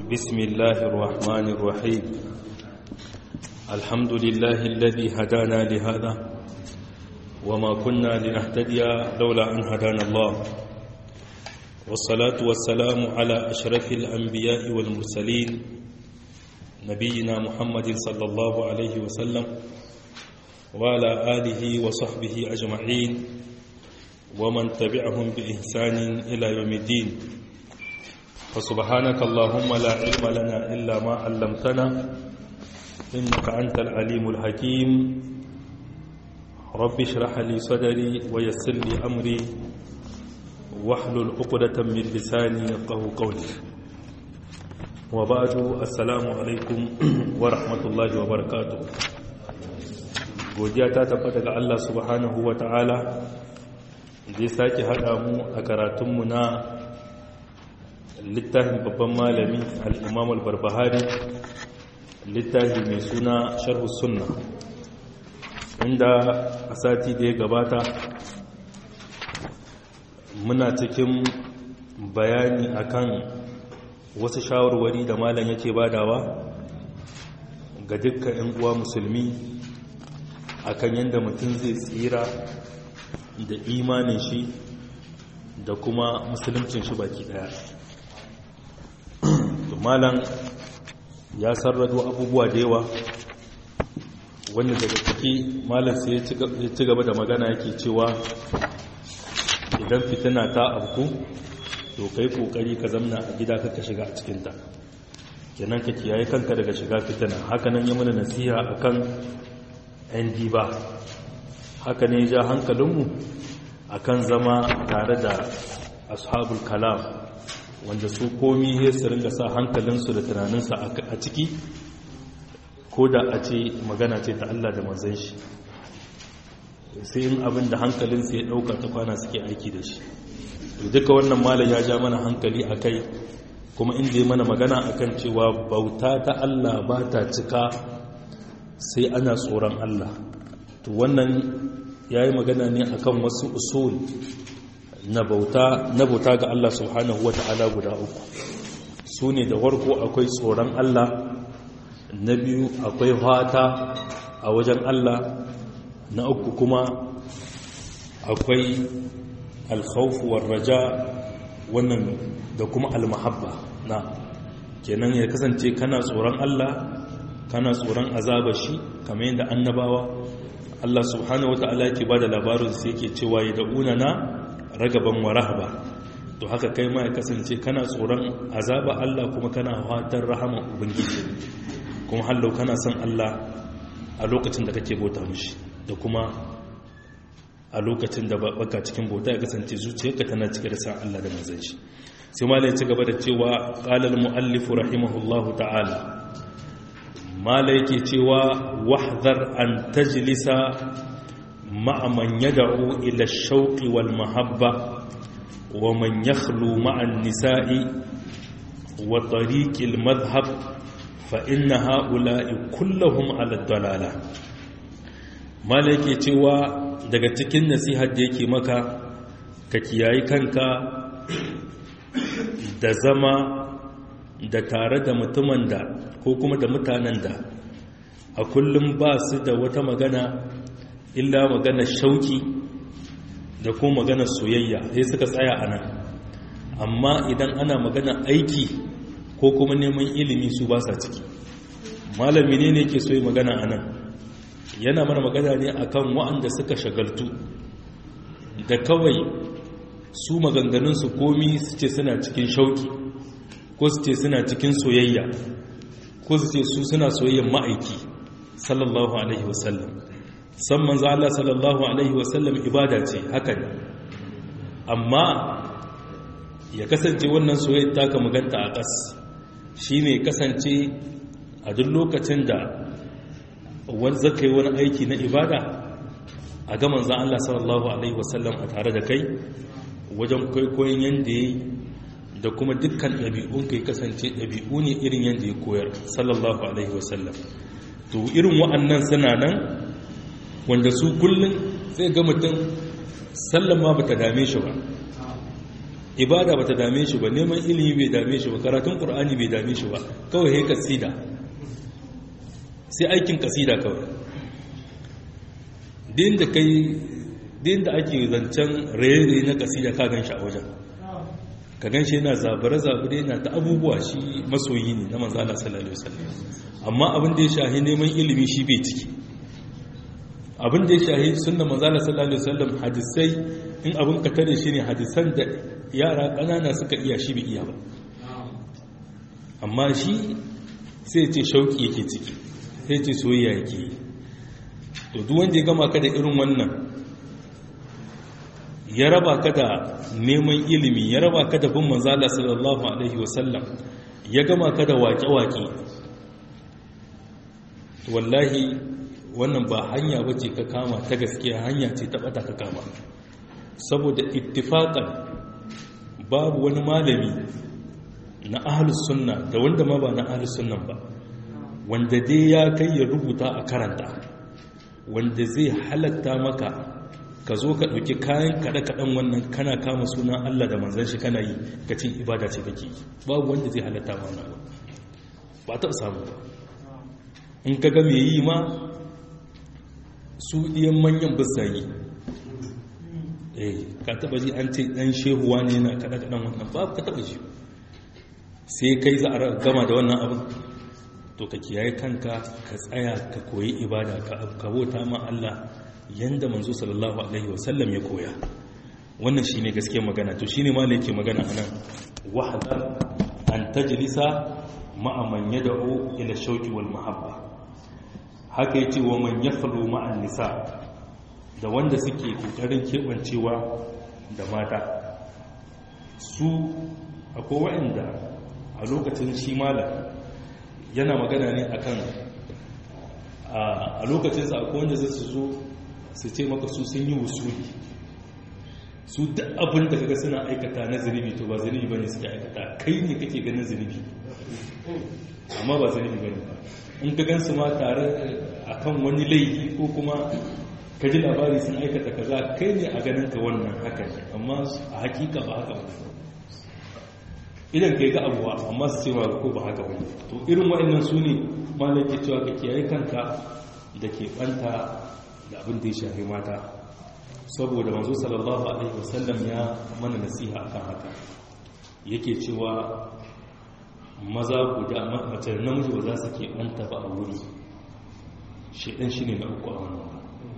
بسم الله الرحمن الرحيم الحمد لله الذي هدانا لهذا وما كنا لنهتدي لولا أن هدانا الله والصلاة والسلام على أشرف الأنبياء والمرسلين نبينا محمد صلى الله عليه وسلم وعلى آله وصحبه أجمعين ومن تبعهم بإحسان إلى يوم الدين فسبحانك اللهم لا علم لنا إلا ما علمتنا إنك أنت العليم الحكيم رب اشرح لي صدري ويسر لي أمري واحلل عقدة من لساني يفقه قولي وبعد السلام عليكم ورحمة الله وبركاته godiya ta tabbata ga Allah subhanahu wa ta'ala da ya sake haɗa mu a karatunmu na littafin babban malami al'imam al-barbahari littafi mai suna sharhu sunna inda a sati da ya gabata muna cikin bayani akan wasu shawarwari da malam yake badawa ga dukkan 'yan uwa musulmi akan yadda mutum zai tsira da imanin shi da kuma musuluncin shi baki daya malam ya sarrado abubuwa da yawa wanda daga ciki malam sai ya ci gaba da magana yake cewa idan fitina ta abku to kai kokari ka zamna a gida kaka shiga a cikinta kenan ka kiyaye kanka daga shiga fitina hakanan ya mana nasiha akan yan diba haka ne ja hankalinmu akan zama tare da ashabul kalam wanda su komi ya su ringa sa hankalinsu da tunaninsa a ciki ko da a ce magana ce ta Allah da manzan shi sai in abin da hankalinsu ya ɗauka ta kwana suke aiki da shi duka wannan malam ya ja mana hankali a kai kuma inda ya mana magana akan cewa bauta ta Allah ba ta cika sai ana tsoron Allah to wannan ya yi magana ne akan wasu usul na bauta ga Allah subhanahu wa ta'ala guda uku su ne da warko akwai tsoron Allah na biyu akwai fata a wajen Allah na uku kuma akwai alkhawfuwar raja wannan da kuma almahabba na kenan ya kasance kana tsoron Allah kana tsoron azaba shi kamar yadda annabawa Allah subhanahu wa ta'ala yake ba da labarin sai yake cewa ya da'una na ragaban wa rahaba to haka kai ma ya kasance kana tsoron azaba Allah kuma kana fatan rahama ubangiji kuma hallau kana son Allah a lokacin da kake bauta mishi da kuma a lokacin da baka cikin bauta ya kasance zuciyarka tana cike da san Allah da manzon shi sai malai ci gaba da cewa qala al muallif rahimahullahu ta'ala malai yake cewa wahdhar an tajlisa مع من يدعو إلى الشوق والمحبة ومن يخلو مع النساء وطريق المذهب فإن هؤلاء كلهم على الضلالة ما لك cewa daga cikin nasihar da yake maka ka kiyayi kanka da zama da tare da mutumin da ko kuma da mutanen da a kullum ba su da wata magana illa magana shauki da kuma magana soyayya sai suka tsaya a nan amma idan ana magana aiki ko kuma neman ilimi su ba sa ciki malami ne ne ke so yi magana a nan yana mana magana ne akan wa'anda suka shagaltu da kawai su maganganunsu komi su ce suna cikin shauki ko su ce suna cikin soyayya ko su ce su suna soyayyan ma'aiki sallallahu alaihi wasallam san manzo Allah sallallahu alaihi wasallam ibada ce haka ne amma ya kasance wannan soyayya ta ka maganta a ƙas shine kasance a duk lokacin da wani zaka yi wani aiki na ibada a ga manzo Allah sallallahu alaihi wasallam a tare da kai wajen kwaikwayon yanda yayi da kuma dukkan ɗabi'un kai kasance ɗabi'u ne irin yanda ya koyar sallallahu alaihi wasallam to irin wa'annan suna nan wanda su kullum zai ga mutum sallama ba ta dame shi ba ibada bata dame shi ba neman ilimi bai dame shi ba karatun qur'ani bai dame shi ba kawai sai kasida sai aikin kasida kawai din da kai din da ake zancen raye na kasida ka gan shi a wajen ka gan shi yana zabare-zabare yana ta abubuwa shi masoyi ne na manzala sallallahu alaihi wasallam amma abin da ya shahi neman ilimi shi bai ciki abin da ya shahi sunna manzala sallallahu alaihi wasallam hadisai in abin ka tare shi ne hadisan da yara ƙanana suka iya shi bai iya ba amma shi sai ce shauki yake ciki sai ce soyayya yake yi to duk wanda ya gama ka da irin wannan ya raba ka da neman ilimi ya raba ka da bin manzala sallallahu alaihi wasallam ya gama ka da waƙe-waƙe wallahi wannan ba hanya ba ce ka kama ta gaskiya hanya ce ta ɓata ka kama saboda ittifaƙan babu wani malami na ahalus sunna da wanda ma ba na ahalus sunnan ba wanda dai ya kai ya rubuta a karanta wanda zai halatta maka ka zo ka ɗauki kayan kaɗe-kaɗen wannan kana kama sunan Allah da manzan shi kana yi ka ce ibada ce kake yi babu wanda zai halatta ma wannan ba taɓa samu ba in ka ga mai yi ma su ɗiyan manyan bisa yi eh ka taɓa ji an ce ɗan shehuwa ne yana kaɗe-kaɗen wannan babu ka taɓa ji sai kai za a gama da wannan abin to ka kiyaye kanka ka tsaya ka koyi ibada ka bauta ma Allah yanda manzo sallallahu alaihi wasallam ya koya wannan shine gaskiyar magana to shine ma yake magana anan wahda an tajlisa ma'a man yad'u ila shauqi wal mahabba haka yace wa man yakhlu ma'an nisa da wanda suke kokarin kebancewa da mata su akwai wa'anda a lokacin shi malam yana magana ne akan a lokacin sa akwai wanda zai su zo su ce maka su sun yi wusuli su da abin da kaga suna aikata na zunubi to ba zunubi bane suke aikata kai ne kake ganin zunubi amma ba zunubi bane in ka gansu ma tare akan wani laifi ko kuma ka ji labari sun aikata kaza kai ne a ganin ka wannan haka ne amma a hakika ba haka ba idan kai ga abuwa amma su ce ba ko ba haka ba to irin waɗannan su ne malaki cewa ka kiyaye kanka da ke ɓanta da abin da ya shafi mata saboda manzo sallallahu alaihi wasallam ya mana nasiha akan haka yake cewa maza guda mace namiji ba za su ke ɓanta ba a wuri shaidan shi ne na uku a wannan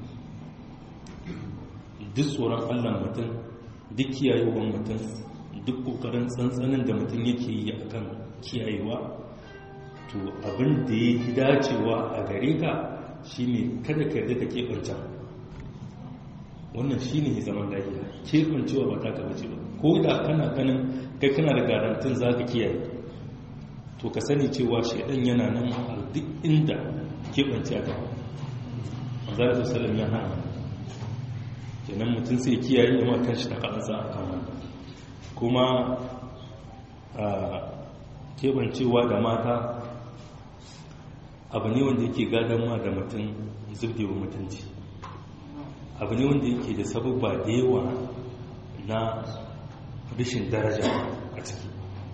duk tsoron allah mutum duk kiyayewar mutum duk kokarin tsantsanin da mutum yake yi akan kiyayewa to abin da ya yi dacewa a gare ka shine kada ka yarda ka keɓanta wannan shine zaman lafiya keɓancewa ba ta ka bace ba ko da kana ganin kai kana da garantin za ka kiyaye to ka sani cewa shaidan yana nan a duk inda keɓance a gaba manzara salam ya hana kenan mutum sai kiyaye ya kan shi ta ƙasa a kan wannan kuma a keɓancewa da mata abu ne wanda yake gadon ma da mutum zubdewa mutunci abu ne wanda yake da sabubba da yawa na rashin daraja a ciki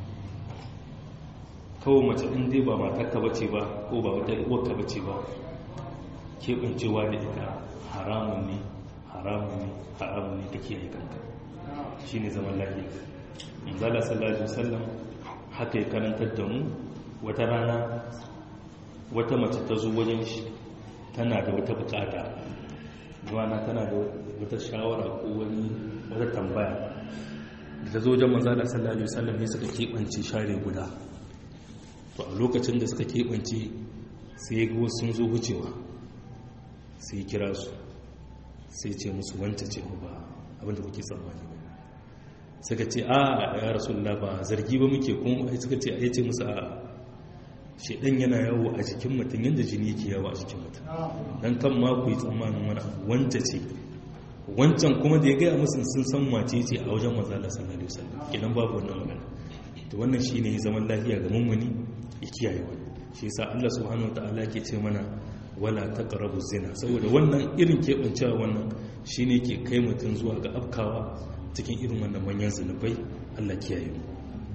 kawai mace in dai ba matarka bace ba ko ba wata uwarka bace ba keɓancewa da ita haramun ne haramun ne haramun ne ta kiyaye kanka shi ne zaman lafiya manzala sallallahu alaihi wasallam haka ya karantar da mu wata rana wata mace ta zo wajen shi tana da wata bukata zuwana tana da wata shawara ko wani wata tambaya da ta zo wajen manzala sallallahu alaihi wasallam ne suka keɓance share guda to a lokacin da suka keɓance sai ga sun zo wucewa sai kira su sai ce musu wanta ce ba abinda kuke tsammani ba suka ce a ya rasulullah ba zargi ba muke kuma suka ce a ce musu a shedan yana yawo a jikin mutum yadda jini yake yawo a jikin mutum don kan ma ku yi tsammanin wani abu wanta ce wancan kuma da ya gaya musu sun san mace ce a wajen manzala sallallahu alaihi wasallam kenan babu wannan magana to wannan shine zaman lafiya ga mummuni ya kiyaye wani shi yasa Allah subhanahu wataala ke ce mana wala taqrabu zina saboda wannan irin kebancewa wannan shine ke kai mutum zuwa ga afkawa cikin irin wannan manyan zunubai Allah kiyaye mu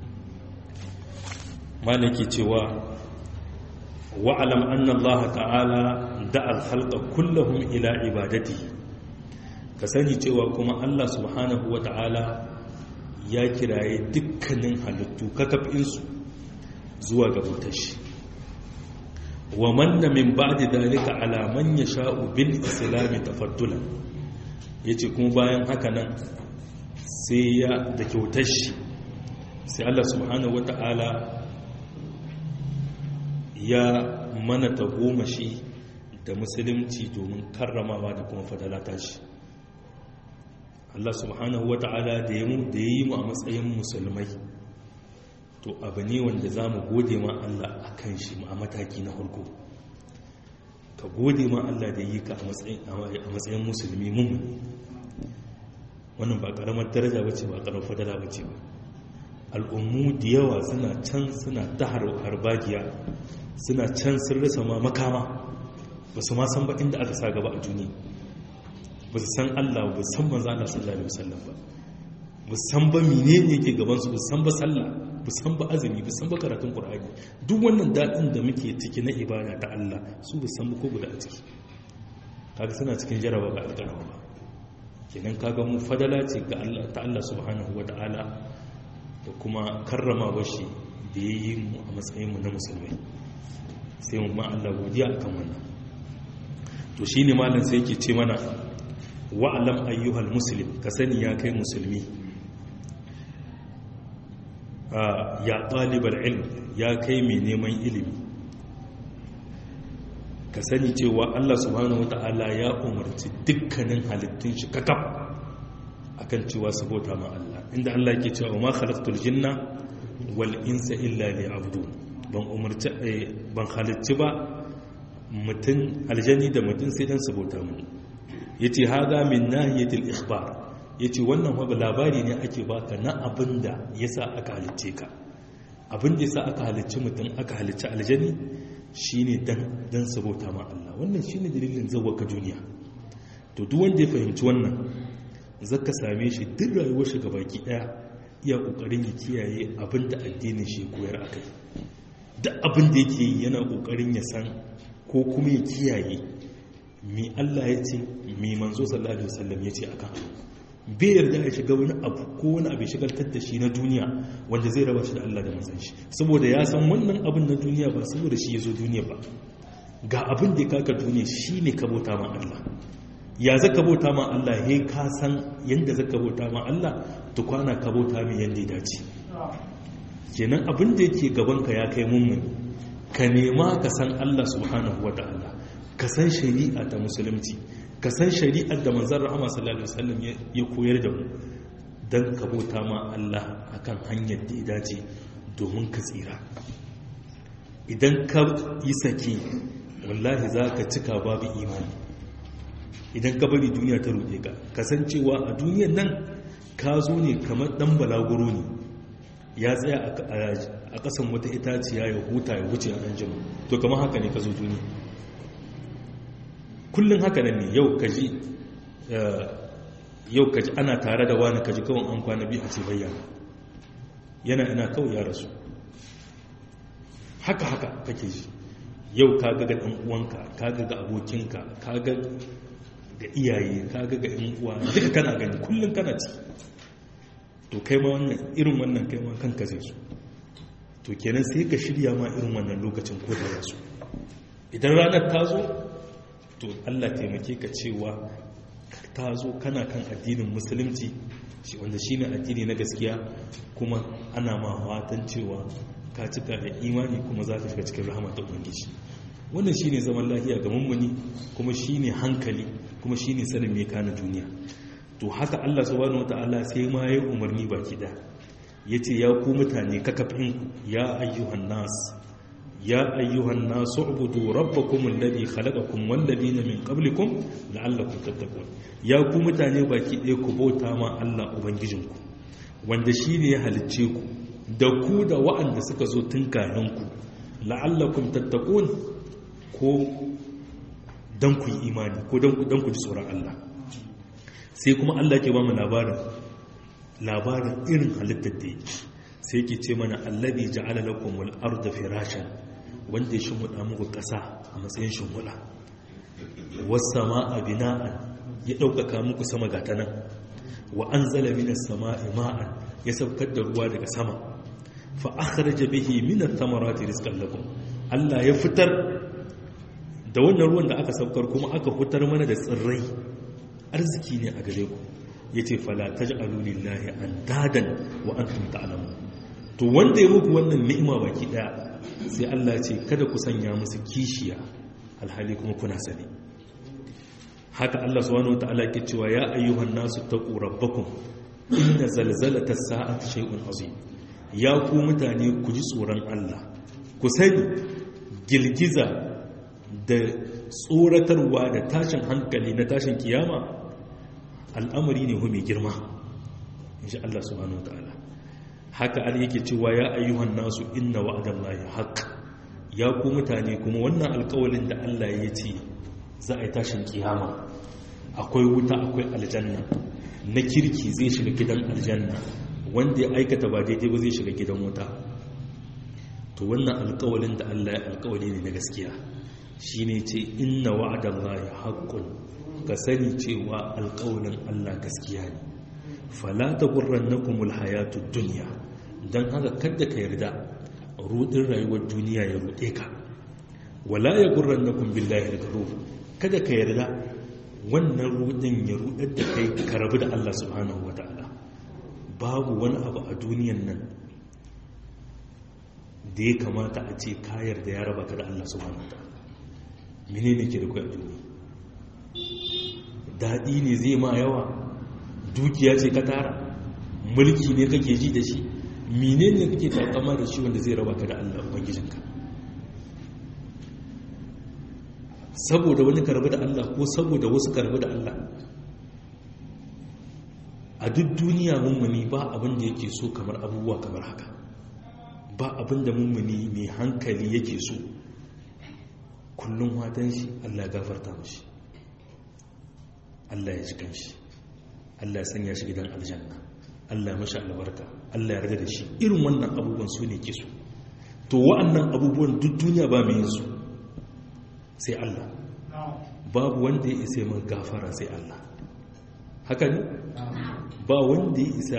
malaki cewa wa'alam anna Allah ta'ala da'al khalqa kullahum ila ibadatihi ka sani cewa kuma Allah subhanahu wa ta'ala ya kiraye dukkanin halittu kakafinsu zuwa ga bautar shi wa manna min ba'di dalika ala man yasha'u bil islam tafaddulan yace kuma bayan haka nan sai ya da kyautar shi sai Allah subhanahu wa ta'ala ya mana ta goma shi da musulunci domin karramawa da kuma fadalata shi Allah subhanahu wa ta'ala da ya yi mu a matsayin musulmai to abu ne wanda za mu gode ma Allah a kan shi a mataki na harko ka gode ma Allah da yi ka a matsayin musulmi mummuni wannan ba karamar daraja bace ba karamar fadala bace ba al'ummu da yawa suna can suna ta harbagiya suna can sun rasa ma makama ba su ma san ba inda aka sa gaba a duniya ba su san Allah ba san manzo Allah sallallahu alaihi wasallam ba ba san ba menene yake gaban su ba san ba sallah ba san ba azumi ba san ba karatun qur'ani duk wannan dadin da muke ciki na ibada ta Allah su ba san ba ko guda a ciki kaga suna cikin jaraba ba alƙarama ba kenan kaga mu fadala ce ga Allah ta Allah subhanahu wataala da kuma karrama bashi da yayi mu a matsayin mu na musulmai sai mu ma Allah godiya akan wannan to shine malam sai yake ce mana wa'alam ayyuhal muslim ka sani ya kai musulmi ya ɗalibar ilm ya kai mai neman ilimi ka sani cewa Allah subhanahu wata'ala ya umarci dukkanin halittun shi kakaf akan cewa su bauta ma Allah inda Allah ke cewa ma khalaqtul jinna wal insa illa liya'budun ban umarci ban halicci ba mutum aljani da mutum sai dan su bauta mu yace haga min nahiyatil ikhbar yace wannan wa labari ne ake baka na abinda yasa aka halicce ka abinda yasa aka halicci mutum aka halicci aljani shine dan dan sabota ma Allah wannan shine dalilin zawaka duniya to duk wanda ya fahimci wannan zaka same shi duk rayuwar shi gabaki daya iya kokarin ya kiyaye abinda addinin shi koyar akai duk abinda yake yi yana kokarin ya san ko kuma ya kiyaye mi Allah ya ce mi manzo sallallahu alaihi wasallam ya ce akan bai yarda ya shiga wani abu ko wani abu shigaltar da shi na duniya wanda zai raba shi da Allah da manzon shi saboda ya san wannan abin na duniya ba saboda shi ya zo duniya ba ga abin da ya kaka duniya shi ne ka bauta ma Allah ya zaka bauta ma Allah he ka san yanda zaka bauta ma Allah to kwana ka bauta min yanda ya dace kenan abin da yake gaban ka ya kai mummun ka nema ka san Allah subhanahu wataala ka san shari'a ta musulunci ka san shari'ar da manzan rahama sallallahu alaihi wasallam ya koyar da mu don ka bauta ma Allah akan hanyar da ya dace domin ka tsira idan ka yi sake wallahi za ka cika babu imani idan ka bari duniya ta ruɗe ka kasancewa a duniyan nan ka zo ne kamar ɗan balaguro ne ya tsaya a ƙasan wata itaciya ya huta ya wuce a ɗan jima to kamar haka ne ka zo duniya kullum haka nan ne yau kaji yau kaji ana tare da wani kaji kawai an kwana biyu a ce bayyana yana ina kawai ya rasu haka haka kake ji yau ka ga ɗan uwanka ka ga ga abokinka ka ga ga iyaye ka ga ga ɗan uwa duka kana gani kullum kana ci to kai ma wannan irin wannan kai ma kanka zai su to kenan sai ka shirya ma irin wannan lokacin ko da yasu idan ranar ta zo to Allah taimake ka cewa ta zo kana kan addinin musulunci shi wanda shi ne addini na gaskiya kuma ana ma fatan cewa ka cika da imani kuma za ka shiga cikin rahama ta ubangiji wannan shi ne zaman lafiya ga mummuni kuma shi ne hankali kuma shi ne sanin mai kana duniya to haka Allah subhanahu wata'ala sai ma ya umarni baki da ya ce ya ku mutane kakafin ya ayyuhan nas يا أيها الناس اعبدوا ربكم الذي خلقكم والذين من قبلكم لعلكم تتقون يا ku mutane baki ɗaya ku bauta ma Allah ubangijinku wanda shine ya halicce ku da ku da wa'anda suka zo tun kayan ku la'allakum tattaqun ko dan ku yi imani ko dan ku dan ku ji tsoron Allah sai kuma Allah ke ba mu labarin labarin irin halittar da yake sai yake ce mana allabi ja'ala lakum al-ardha firashan wanda ya shimfiɗa muku ƙasa a matsayin shimfiɗa was samaa bina'an ya ɗaukaka muku sama ga ta nan wa anzala minas samaa'i ma'an ya saukar da ruwa daga sama fa akhraja bihi minat thamarati rizqan lakum Allah ya fitar da wannan ruwan da aka saukar kuma aka fitar mana da tsirrai arziki ne a gare ku yace fala taj'alu lillahi andadan wa antum ta'lamun to wanda ya muku wannan ni'ima baki daya sai Allah ce kada ku sanya musu kishiya alhali kuma kuna sani haka Allah subhanahu wataala ke cewa ya ayyuhan nasu taqu rabbakum inna zalzalata sa'ati shay'un azim ya ku mutane ku ji tsoron Allah ku sani girgiza da tsoratarwa da tashin hankali na tashin kiyama al'amari ne mai girma insha Allah subhanahu wataala haka al yake cewa ya ayyuhan nasu inna wa'adallahi haqq ya ku mutane kuma wannan alƙawalin da Allah ya ce za a yi tashin kiyama akwai wuta akwai aljanna na kirki zai shiga gidan aljanna wanda ya aikata ba daidai ba zai shiga gidan wuta to wannan alƙawalin da Allah ya alƙawali ne na gaskiya shine ce inna wa'adallahi haqqun ka sani cewa alƙawalin Allah gaskiya ne fala taghurrannakumul hayatud dunya dan haka kada ka yarda rudin rayuwar duniya ya rude ka wala yaghurrannakum billahi al-ghurur kada ka yarda wannan rudin ya rudar da kai ka rabu da Allah subhanahu wataala babu wani abu a duniyan nan da ya kamata a ce ka yarda ya raba ka da Allah subhanahu wataala menene ke da kai a duniya daɗi ne zai ma yawa dukiya ce ka tara mulki ne kake ji da shi mine ne kake takama da shi wanda zai raba ka da Allah ubangijinka saboda wani karbi da Allah ko saboda wasu karbi da Allah a duk duniya mummuni ba abin da yake so kamar abubuwa kamar haka ba abin da mummuni mai hankali yake so kullum watan shi Allah gafarta mashi Allah ya ji kanshi Allah ya sanya shi gidan aljanna Allah ya mashi albarka Allah ya rada da shi irin wannan abubuwan su ne ke so to wa'annan abubuwan duk duniya ba mai yin su sai Allah babu wanda ya isa man gafara sai Allah haka ne ba wanda ya isa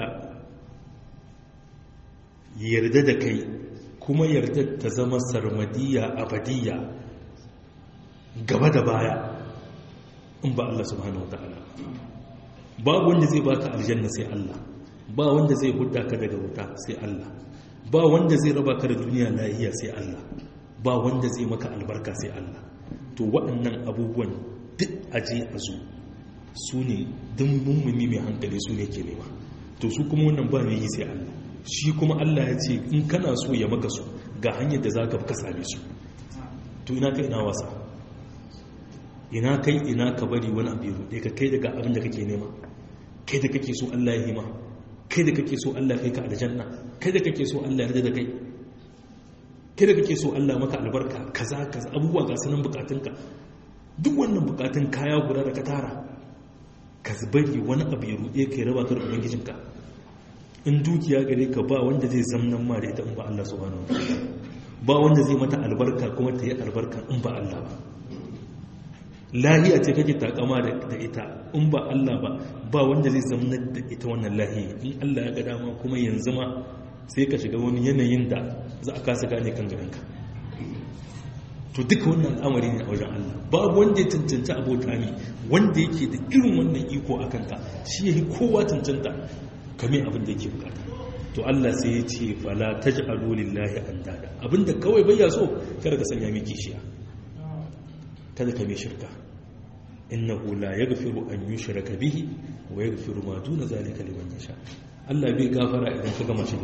yarda da kai kuma yarda ta zama sarmadiya abadiya gaba da baya in ba Allah subhanahu wata'ala babu wanda zai baka aljanna sai Allah ba wanda zai hudda ka daga wuta sai Allah ba wanda zai raba ka da duniya lahiya sai Allah ba wanda zai maka albarka sai Allah to waɗannan abubuwan duk aje a zo su ne duk mummuni mai hankali su ne ke nema to su kuma wannan ba mai yi sai Allah shi kuma Allah ya ce in kana so ya maka su ga hanyar da za ka ka same su to ina kai ina wasa ina kai ina ka bari wani abu ya ruɗe ka kai daga abin da kake nema kai da kake so Allah ya yi ma kai da kake so Allah kai ka aljanna kai da kake so Allah ya rada da kai kai da kake so Allah maka albarka kaza kaza abubuwa ga sunan bukatunka duk wannan bukatun kaya guda da ka tara ka bari wani abu ya ruɗe ka ya raba ka da ubangijinka in dukiya gare ka ba wanda zai zamnan ma da ita in ba Allah subhanahu wa ta'ala ba wanda zai mata albarka kuma ta yi albarka in ba Allah ba lahiya ce kake takama da ita in ba Allah ba ba wanda zai zamnar da ita wannan lahiya in Allah ya ga dama kuma yanzu ma sai ka shiga wani yanayin da za a kasa gane kan garinka to duka wannan al'amari ne a wajen Allah babu wanda ya cancanta abota ne wanda yake da irin wannan iko a kanka shi ya yi kowa cancanta kame abin da yake bukata to Allah sai ya ce fala taj'alu lillahi andada abinda kawai bai ya so kada ka sanya miki kishiya kada ka mai shirka innahu la yaghfiru an yushraka bihi wa yaghfiru ma duna zalika liman yasha Allah bai gafara idan ka gama shi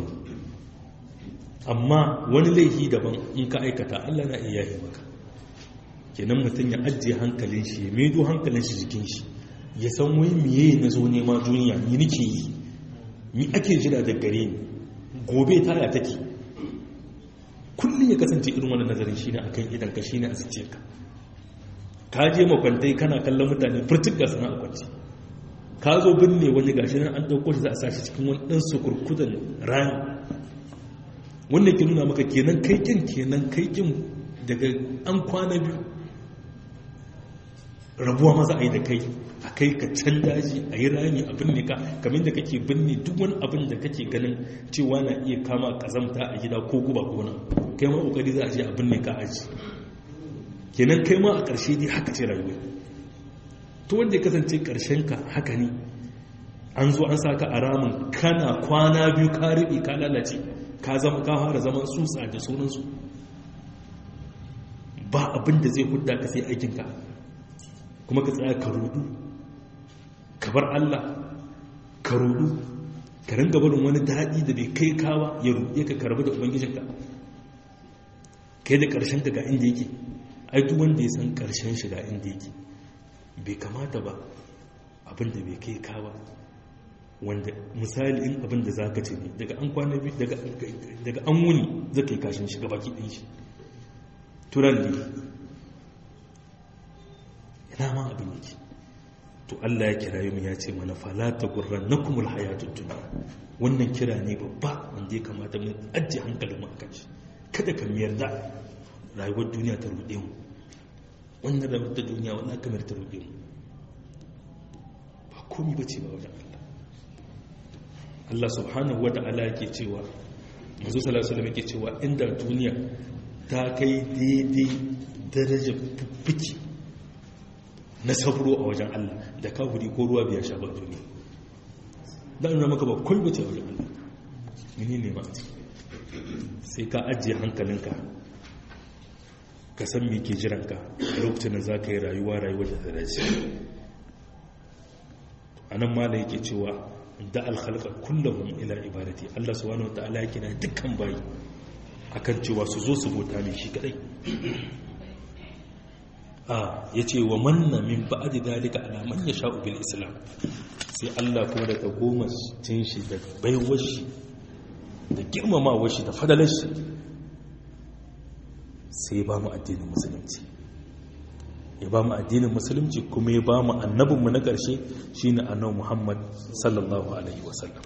amma wani laifi daban in ka aikata Allah na iya yi maka kenan mutum ya ajiye hankalin shi ya maido hankalin shi jikin shi ya san wai miye na zo nema duniya ni nake yi ni ake jira da gare ni gobe ta ya take kullum ya kasance irin wannan nazarin shine akan idan ka shine a zuciyarka ka je makwantai kana kallon mutane furtuk ga sana a kwanci ka zo binne wani gashi nan an ɗauko shi za a sashi cikin wani ɗan sukurkudan rani wanda ke nuna maka kenan kaikin kenan kaikin daga an kwana biyu rabuwa maza a yi da kai a kai ka can daji a yi rami a binne ka kamar da kake binne duk wani abin da kake ganin cewa na iya kama kazamta a gida ko guba ko na kai ma kokari za a je a binne ka aji kenan kai ma a ƙarshe dai haka ce rayuwa to wanda ya kasance ƙarshen ka haka ne an zo an saka a ramin kana kwana biyu ka riɓe ka lalace ka zama ka fara zaman tsutsa da sunansu ba abin da zai hudda ka sai aikinka kuma ka tsaya ka rudu ka bar Allah ka rudu ka ringa barin wani daɗi da bai kai kawa ya ruɗe ka karbi da ubangijinka kai da ƙarshen ka ga inda yake ai duk wanda ya san ƙarshen shi ga inda yake bai kamata ba abin da bai kai kawa wanda misali in abin da za ka ce ne daga an kwana biyu daga an wuni zai kai kashin shi gabaki ɗin shi turan ne ina ma abin yake to Allah ya kira mu ya ce mana falata gurran na kumul hayatun duniya wannan kira ne babba wanda ya kamata mu ajiye hankalin mu akan shi kada ka yarda rayuwar duniya ta ruɗe mu wannan rayuwar ta duniya wannan kamar ta ruɗe mu ba komi bace ba wajen Allah Allah subhanahu wata'ala yake cewa manzo sallallahu alaihi wasallam yake cewa inda duniya ta kai daidai darajar fiki na sabro a wajen Allah da kafiri ko ruwa biya sha ba duniya dan nuna maka ba kullu ce wajen Allah mini ne ma sai ka ajiye hankalinka ka san me ke jiranka lokacin da za ka yi rayuwa rayuwar da ta dace anan mala yake cewa da alhalka kullum ila ibadati Allah subhanahu wa ta'ala yake na dukkan bayi akan cewa su zo su bota mai shi kadai a yace wa manna min ba'di dalika ala man yasha'u bil islam sai Allah kuma daga goma cin shi da baiwar shi da girmamawar shi da fadalar shi sai ba mu addinin musulunci ya ba mu addinin musulunci kuma ya ba mu annabinmu na ƙarshe shi ne annabi muhammad sallallahu alaihi wasallam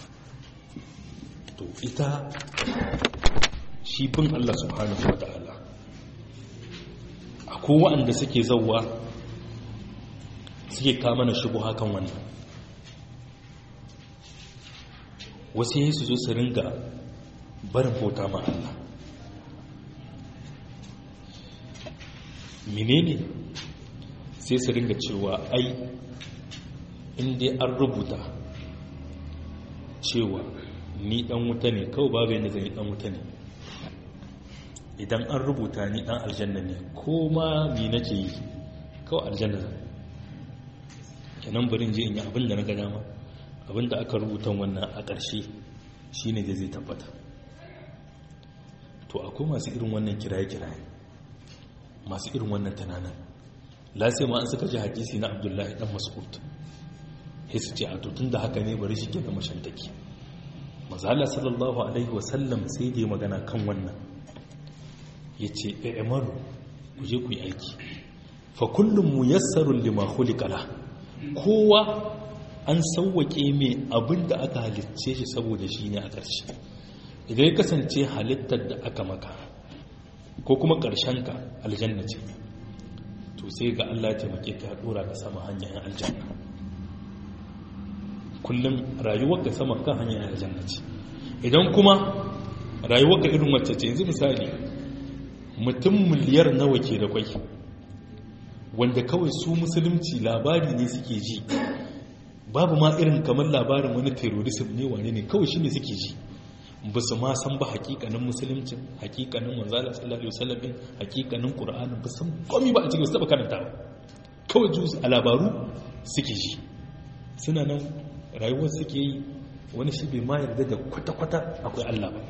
to ita shi bin allah subhanahu wa ta'ala akwai waɗanda suke zauwa suke kama na shigo hakan wannan wasu yi su zo su ringa barin bauta ma allah menene sai su ringa cewa ai inda an rubuta cewa ni dan wuta ne kawai babu yadda zai dan wuta ne idan an rubuta ni dan aljanna ne ko ma ni nake yi kawai aljanna zan kenan barin je in yi abin da na ga dama abin da aka rubuta wannan a ƙarshe shine da zai tabbata to akwai masu irin wannan kiraye-kiraye masu irin wannan tunanin lasai ma an suka ji hadisi na abdullahi dan mas'ud sai su ce a tutun da haka ne bari shi ke da mashantaki mazala sallallahu alaihi wasallam sai da ya magana kan wannan ya ce ɗa'amaru ku je ku yi aiki fa kullum mu yassarun lima khuliqala kowa an sauwake mai abin da aka halicce shi saboda shi ne a ƙarshe idan ya kasance halittar da aka maka ko kuma ka aljanna ce to sai ga Allah taimake ka dora ka sama hanyar aljanna kullum rayuwar ka sama kan hanyar aljanna ce idan kuma rayuwar ka irin wacce ce yanzu misali mutum miliyar nawa ke da kwai wanda kawai su musulunci labari ne suke ji babu ma irin kamar labarin wani terrorism ne wane ne kawai shi ne suke ji ba su ma san ba hakikanin musulunci hakikanin manzala sallallahu alaihi wasallam hakikanin qur'ani ba san komai ba a cikin su taba karanta ba kawai jus a labaru suke ji suna nan rayuwar suke yi wani shi bai ma yarda da kwata-kwata akwai Allah ba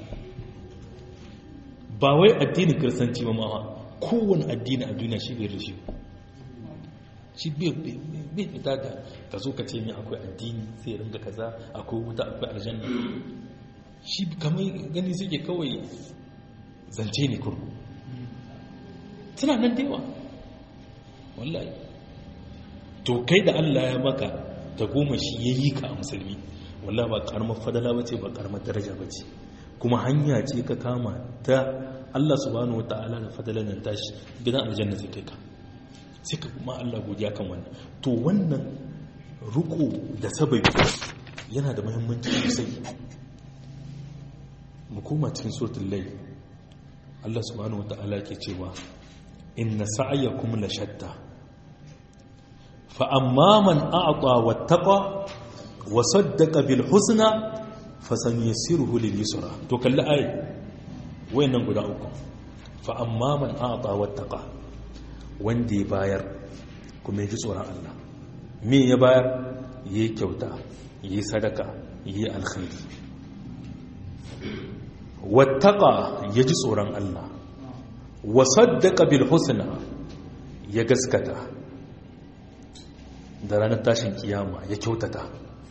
ba wai addinin kiristanci ba ma kowane addini a duniya shi bai da shi shi bai fita da ka zo ka ce mai akwai addini sai ringa kaza akwai wuta akwai aljanna shi kamar gani suke kawai zance ne kurku suna nan da yawa wallahi to kai da Allah ya maka ta goma shi ya yi ka a musulmi wallah ba karamar fadala ba ce ba karamar daraja ba ce kuma hanya ce ka kama ta Allah subhanahu wa ta'ala da fadalar nan tashi gidan aljanna zai kai ka sai ka kuma Allah godiya kan wannan to wannan ruko da sababi yana da muhimmanci sosai mu koma cikin suratul layl Allah subhanahu wa ta'ala ke cewa inna sa'yakum la shatta fa amma man a'ta wattaqa wa saddaqa bil husna fa sanyasiruhu lil yusra to kalli ayi wayannan guda uku fa amma man a'ta wattaqa wanda ya bayar kuma ya ji tsoron Allah me ya bayar yi kyauta yi sadaka yi alkhairi wattaqa ya ji tsoron Allah wa saddaqa bil husna ya gaskata da ranar tashin kiyama ya kyautata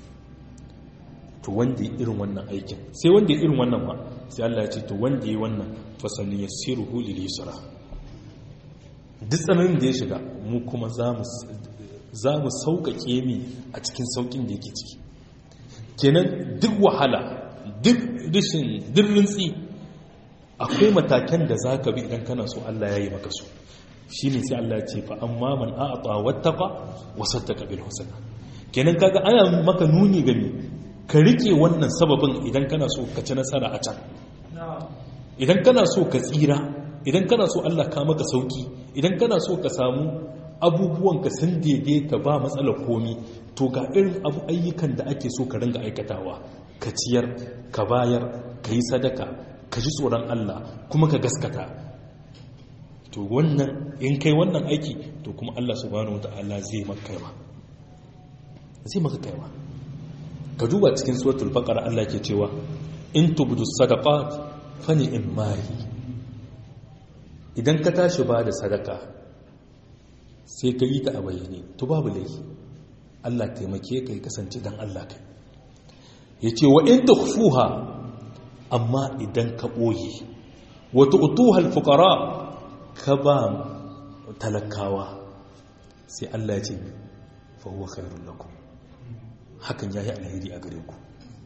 to wanda ya irin wannan aikin sai wanda ya irin wannan ma sai Allah ya ce to wanda ya wannan fasali yassiruhu lil yusra duk tsananin da ya shiga mu kuma za mu sauƙaƙe mi a cikin sauƙin da yake ciki kenan duk wahala duk rishin duk rintsi akwai matakan da za ka bi idan kana so Allah ya yi maka su shi ne sai Allah ya ce fa amma man a'ata wattaqa wa saddaqa bil husna kenan kaga ana maka nuni ga me ka rike wannan sababin idan kana so ka ci nasara a can idan kana so ka tsira idan kana so Allah ka maka sauki idan kana so ka samu abubuwan ka sun daidaita ba matsalar komi to ga irin abu ayyukan da ake so ka ringa aikatawa ka ciyar ka bayar ka yi sadaka ka ji tsoron Allah kuma ka gaskata to wannan in kai wannan aiki to kuma Allah subhanahu wata'ala zai maka kaiwa zai maka kaiwa ka duba cikin suratul baqara Allah ke cewa in tubdu sadaqat fani in mari idan ka tashi ba da sadaka sai ka yi ta a bayyane to babu laifi Allah taimake ka yi kasance dan Allah kai yace wa in tukhfuha amma idan ka ɓoye wata utuhal fukara ka ba talakawa sai Allah ya ce fahuwa khairun lakum hakan ya yi alheri a gare ku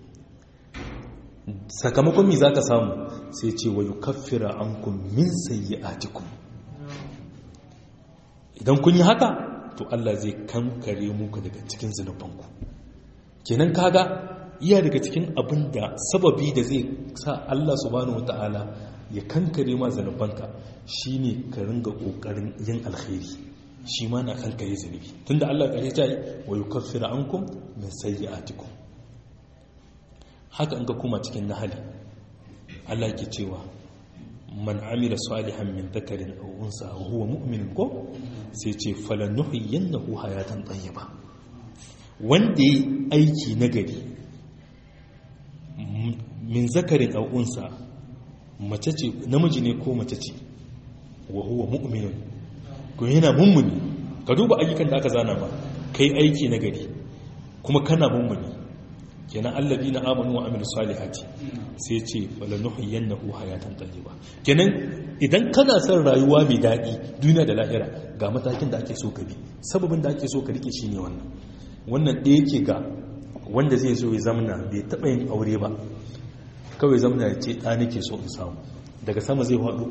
sakamakon mi za ka samu sai ce wa yi kafira an kun min sayi atikun idan kun yi haka to Allah zai kankare muku daga cikin zunubanku kenan kaga iya daga cikin abin da sababi da zai sa Allah subhanahu wata'ala ya kankare ma zanubanka shine ka ringa kokarin yin alkhairi shi ma na kankare zanubi tunda Allah kare ta yi wa yukaffiru ankum min sayyi'atikum haka an ga kuma cikin nahali Allah ke cewa man amila salihan min dhakarin aw unsa wa huwa mu'min ko sai ce falanuhyiyannahu hayatan tayyiba wanda yi aiki nagari min zakarin au'unsa mace ce namiji ne ko mace ce wa huwa mu'minun ko yana mummuni ka duba ayyukan da aka zana ba kai aiki na gari kuma kana mummuni kenan allabi na amanu wa amilu salihati sai ce falanuhyiyannahu hayatan tayyiba kenan idan kana son rayuwa mai daɗi duniya da lahira ga matakin da ake so ka bi sababin da ake so ka rike shine wannan wannan ɗaya ke ga wanda zai zo ya zamna bai taɓa yin aure ba kawai zamna ya ce ɗa nake so in samu daga sama zai haɗo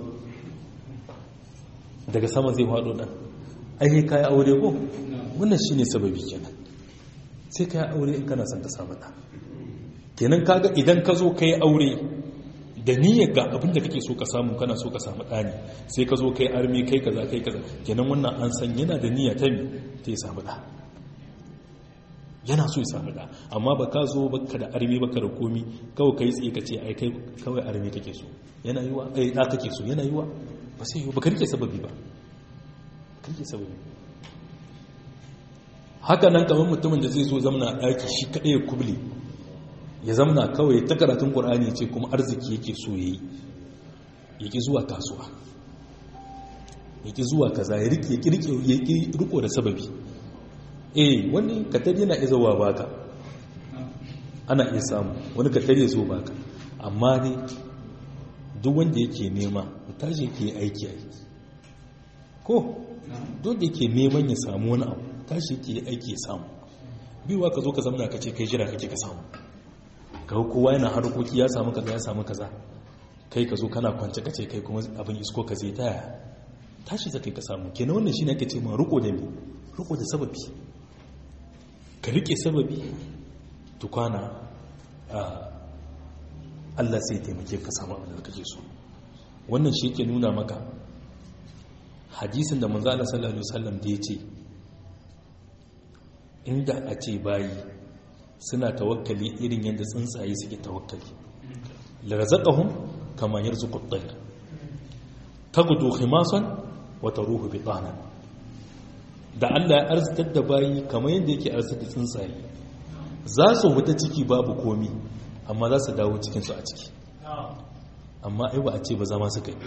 daga sama zai haɗo ɗan ai ka yi aure ko wannan shi ne sababi kenan sai ka yi aure in kana son ta samu ɗa kenan kaga idan ka zo ka yi aure da niyyar ga abin da kake so ka samu kana so ka samu ɗani sai ka zo ka yi armi kai kaza kai kaza kenan wannan an san yana da niyya ta mi ta yi samu ɗa yana so ya samu da amma ba ka zo baka da armi baka da komi kawai kai tsaye ka ce ai kai kawai armi kake so yana yiwa ai da kake so yana yiwa ba sai ba ka rike sababi ba ka rike sababi haka nan kamar mutumin da zai zo zamna a ɗaki shi kaɗai ya kubli ya zamna kawai ta karatun ƙur'ani ce kuma arziki yake so ya yi ya ƙi zuwa kasuwa ya ƙi zuwa kaza ya rike ya ƙi riko da sababi eh wani katari yana iya zuwa baka ana iya samu wani katari ya zo baka amma ne duk wanda yake nema tashi yake aiki aiki ko duk da yake neman ya samu wani abu tashi yake aiki ya samu biyuwa ka zo ka zamna ka ce kai jira kake ka samu ka kowa yana harkoki ya samu kaza ya samu kaza kai ka zo kana kwance ka ce kai kuma abin isko ka zai taya tashi za kai ka samu kenan wannan shine ake ce ma riko da me riko da sababi ka rike sababi tukwana Allah sai taimake ka samu abin da kake so wannan shi yake nuna maka hadisin da manzo Allah sallallahu alaihi wasallam da yace inda a ce bayi suna tawakkali irin yadda tsuntsaye suke tawakkali la razaqahum kama yarzuqu at-tayr tagudu khimasan wa taruhu bitanan da Allah ya arzitar da bayi kamar yadda yake arzitar tsuntsaye za su huta ciki babu komi amma za su dawo cikinsu a ciki amma ai ba a ce ba zama suka yi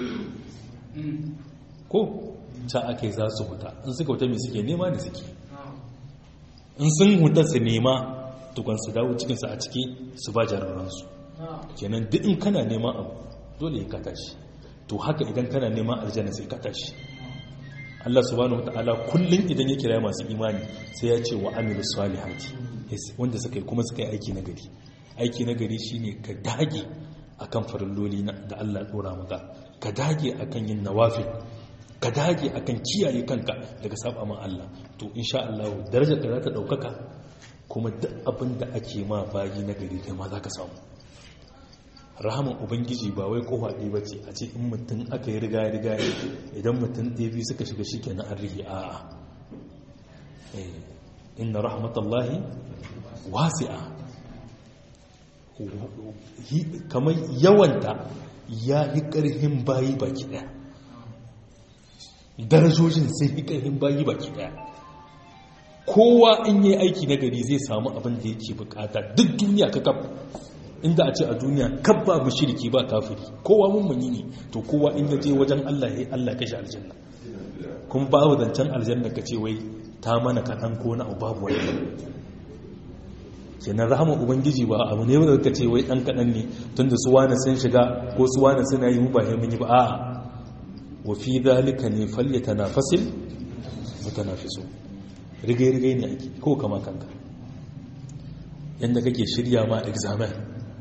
ko ta aka yi za su huta in suka huta mai suke nema da suke in sun huta su nema tukwan su dawo cikinsu a ciki su ba jararansu kenan duk in kana neman abu dole ya kata shi to haka idan kana neman aljanna sai kata shi Allah subhanahu wataala kullum idan ya kira masu imani sai ya ce wa amilu salihati wanda suka yi kuma suka yi aiki na gari aiki na gari shine ka dage akan farilloli da Allah dora maka ka dage akan yin nawafi ka dage akan kiyaye kanka daga saba ma Allah to insha Allah darajar ka za ta daukaka kuma duk abin da ake ma bayi na gari kai ma za ka samu rahaman ubangiji ba wai kofa ɗaya ba ce a ce in mutum aka yi riga riga idan mutum ɗaya biyu suka shiga shi kenan an rihi a'a inna rahmatallahi wasi'a kamar yawanta ya yi ƙarfin bayi baki ɗaya darajojin sai yi ƙarfin bayi baki ɗaya kowa in yi aiki na gari zai samu abin da yake bukata duk duniya ka kafa inda a ce a duniya kabba mushriki ba kafiri kowa mummuni ne to kowa in yaje wajen Allah ya Allah kashi aljanna kun babu zancen aljanna ka ce wai ta mana kaɗan ko na babu wani kenan rahama ubangiji ba abu ne wanda ka ce wai ɗan kaɗan ne tunda su wani sun shiga ko su wani suna yi mu ba mun yi ba a'a wa fi zalika ne falyata nafasil mutanafisu rigai rigai ne ake ko kama kanka yadda kake shirya ma examen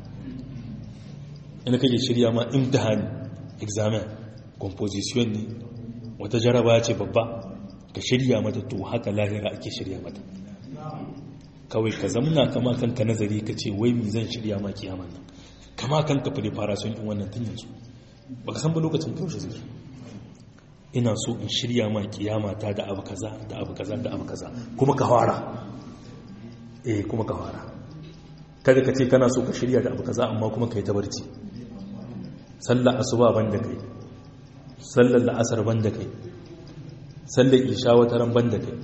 yadda kake shirya ma imtihani examen composition ne wata jaraba ce babba ka shirya mata to haka lahira ake shirya mata kawai ka zamna kama kanka nazari ka ce wai mi zan shirya ma kiyaman nan kama kanka preparation din wannan tun yanzu baka san ba lokacin kaushe zai ina so in shirya ma kiyama ta da abu kaza da abu kaza da abu kaza kuma ka fara eh kuma ka fara kada ka ce kana so ka shirya da abu kaza amma kuma kai ta barci sallar asuba banda kai sallar la'asar banda kai sallar isha wata ran banda kai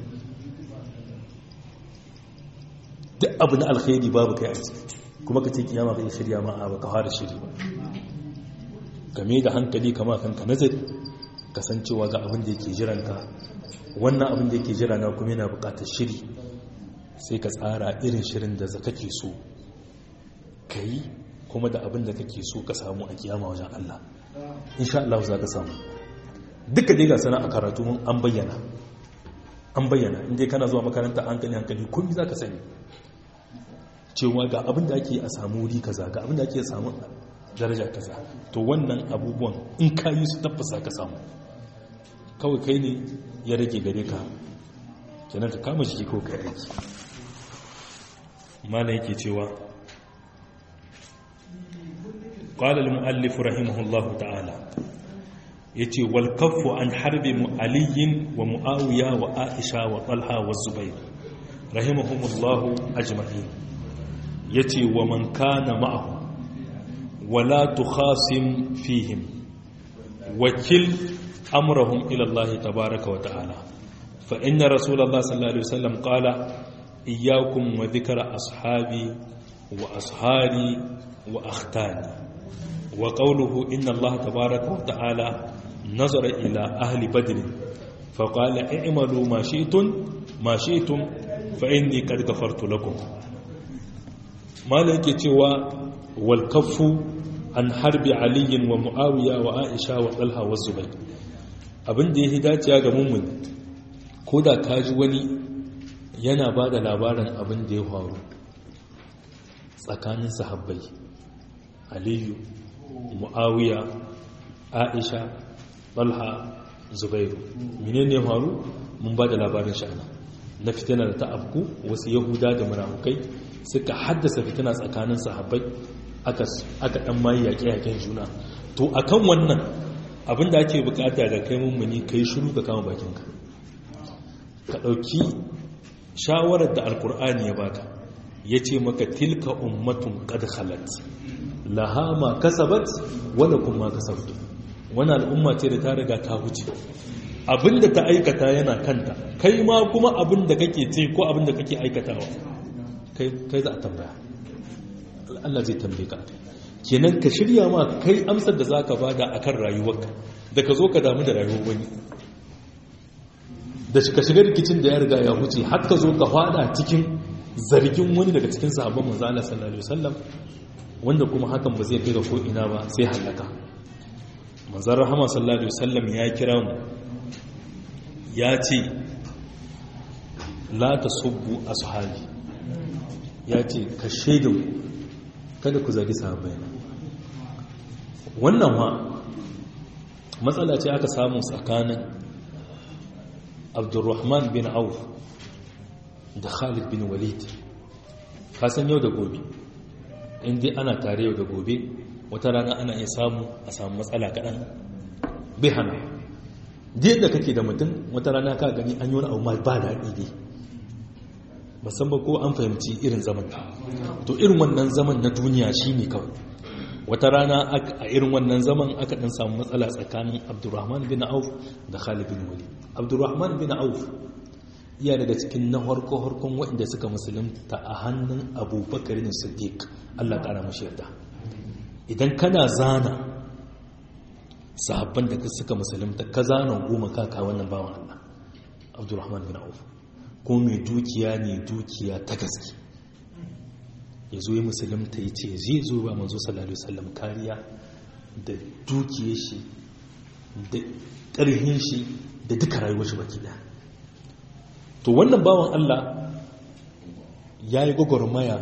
duk abu na alkhairi babu kai a ciki kuma ka ce kiyama kai shirya ma a baka fara shiri ba game da hankali kama kanka nazari kasancewa ga abin da yake jiranka wannan abin da yake jira na kuma yana bukatar shiri sai ka tsara irin shirin da kake so ka yi kuma da abin da kake so ka samu a kiyama wajen Allah insha Allah za ka samu duka dai ga sana a karatu mun an bayyana an bayyana inda kana zuwa makaranta hankali hankali kun za ka sani cewa ga abin da ake a samu wuri kaza ga abin da ake samu daraja kaza to wannan abubuwan in ka yi su tabbasa ka samu kawai kai ne ya rage gare ka kenan ka kama shi ko kai aiki mala yake cewa قال المؤلف رحمه الله تعالى يتي والكف عن حرب علي ومعاوية وآئشة وطلحة والزبير رحمهم الله أجمعين يتي ومن كان معه ولا تخاصم فيهم وكل أمرهم إلى الله تبارك وتعالى فإن رسول الله صلى الله عليه وسلم قال إياكم وذكر أصحابي وأصهاري وأختاني وقوله إن الله تبارك وتعالى نظر إلى أهل بدر فقال اعملوا ما شئتم ما شئتم فإني قد غفرت لكم ما لك توا والكف عن حرب علي ومعاوية وعائشة وطلحة والزبير abin da ya fi dacewa ga mummun ko da ka ji wani yana ba da labarin abin da ya faru tsakanin sahabbai aliyu mu'awiya aisha balha zubairu menene faru mun ba da labarin sha'ana na fitina da ta afku wasu yahuda da munafukai suka haddasa fitina tsakanin sahabbai aka dan mayi yaƙe-yaƙen juna to akan wannan abin da ake bukata ga kai mummuni kai shiru ka kama bakinka ka ɗauki shawarar da alkur'ani ya baka ya ce maka tilka ummatun qad khalat laha ma kasabat wala kuma kasabtu wani al'umma ce da ta riga ta wuce abinda ta aikata yana kanta kai ma kuma abinda kake ce ko abinda kake aikatawa kai za a tambaya Allah zai tambaye ka kenan ka shirya ma kai amsar da zaka bada akan rayuwarka da ka zo ka damu da rayuwar wani da ka shiga rikicin da ya riga ya wuce har ka zo ka fada cikin zargin wani daga cikin sahabban manzo Allah sallallahu alaihi wasallam wanda kuma hakan ba zai kai ga ko ina ba sai halaka manzon rahama sallallahu alaihi wasallam ya kira mu ya ce la tasubbu ashabi ya ce ka shaidin kada ku zagi sahabbai wannan ma matsala ce aka samu tsakanin abdurrahman bin auf da khalid bin walid kasan yau da gobe inda ana tare yau da gobe wata rana ana iya samu a samu matsala kaɗan bai hana da kake da mutum wata rana ka gani an yi wani abu ma ba daɗi dai musamman ko an fahimci irin zaman to irin wannan zaman na duniya shi ne kawai wata rana a irin wannan zaman aka ɗan samu matsala tsakanin abdurrahman bin auf da khalid bin wali abdurrahman bin auf iya daga cikin na harko-harkon waɗanda suka musulunta a hannun abubakar ne siddiq allah ƙara mashi yarda idan kana zana sahabban da suka musulunta ka zana goma kaka wannan bawan allah abdurrahman bin auf ko mai dukiya ne dukiya ta gaske ya zo ya musulunta ya ce zai zo ba manzo sallallahu alaihi wasallam kariya da dukiyar shi da ƙarhin shi da duka rayuwar shi baki daya to wannan bawan Allah ya yi gwagwarmaya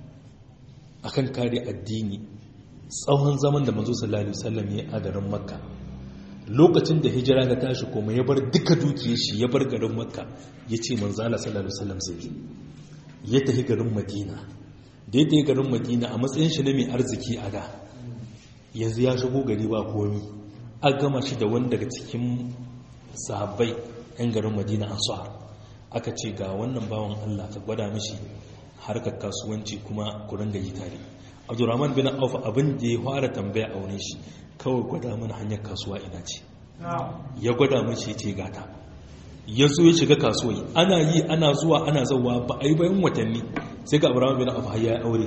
a kan kare addini tsawon zaman da manzo sallallahu alaihi wasallam ya a garin makka lokacin da hijira ga tashi kuma ya bar duka dukiyar shi ya bar garin makka ya ce manzo Allah sallallahu alaihi wasallam zai ya tafi garin madina da ya tafi garin madina a matsayin shi na mai arziki a da yanzu ya shigo gari ba komi a gama shi da wani daga cikin sahabbai yan garin madina ansar aka ce ga wannan bawan Allah ka gwada mishi harkar kasuwanci kuma ku ringa yi tare abdurrahman bin auf abin da ya fara tambaya a wurin shi kawai gwada mana hanyar kasuwa ina ce ya gwada mishi ce gata ya zo ya shiga kasuwa ana yi ana zuwa ana zauwa ba a yi bayan watanni sai ga abdurrahman bin auf ya aure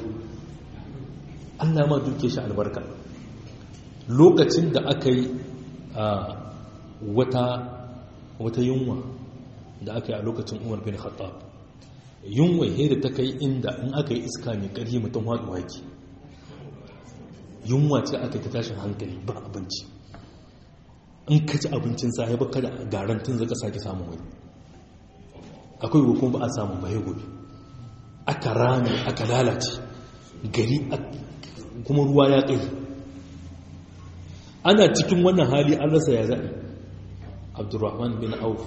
Allah ma duke shi albarka lokacin da aka yi wata yunwa da aka yi a lokacin umar bin khattab yunwa hera ta kai inda in aka yi iska mai ƙarfi mutum haɗu waki yunwa ce aka ta tashin hankali ba abinci in ka ci abincin sahi baka da garantin zaka sake samun wani akwai hukun ba a samun baye gobe aka rame aka lalace gari kuma ruwa ya ƙai ana cikin wannan hali an rasa ya zaɓi abdurrahman bin auf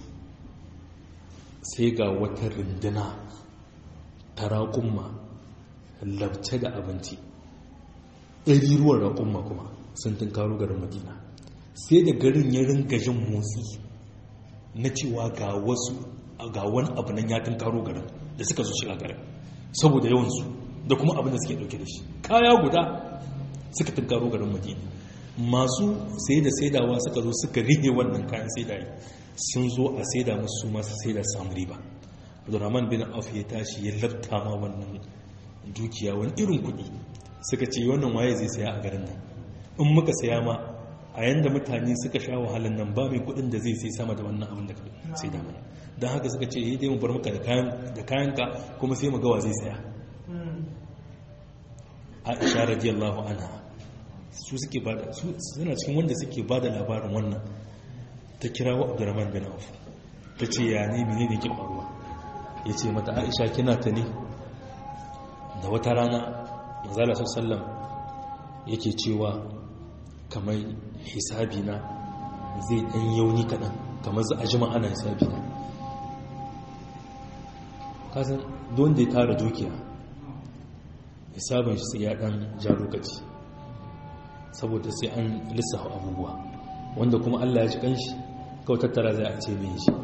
sai ga wata rinduna ta raƙumma labce da abinci ɗari ruwan raƙumma kuma sun tunkaro garin madina sai da garin ya ringa jin motsi na cewa ga wasu ga wani abu nan ya tunkaro garin da suka zo shiga garin saboda yawansu da kuma abin da suke ɗauke da shi kaya guda suka tunkaro garin madina masu sai da saidawa suka zo suka rige wannan kayan saidayi sun zo a saida musu masu saida samu riba abdurrahman bin auf ya tashi ya labta ma wannan dukiya wani irin kuɗi suka ce wannan waye zai saya a garin nan in muka saya ma a yanda mutane suka sha wahalan nan ba mai kuɗin da zai sai sama da wannan abin da ka sai da mana don haka suka ce yi dai mu bar maka da kayanka kuma sai mu gawa zai saya aisha radiyallahu anha su suke bada su suna cikin wanda suke bada labarin wannan ta kira wa abdurrahman bin auf ta ce ya ne mene ne ke faruwa ya ce mata aisha kina ta ne da wata rana manzala sallam yake cewa kamar hisabi na zai ɗan yauni kaɗan kamar za a jima ana hisabi na kasan don da ya tara dukiya hisabin shi ya ɗan ja lokaci saboda sai an lissafa abubuwa wanda kuma allah ya ji ƙanshi kawai tattara zai a ce mai shi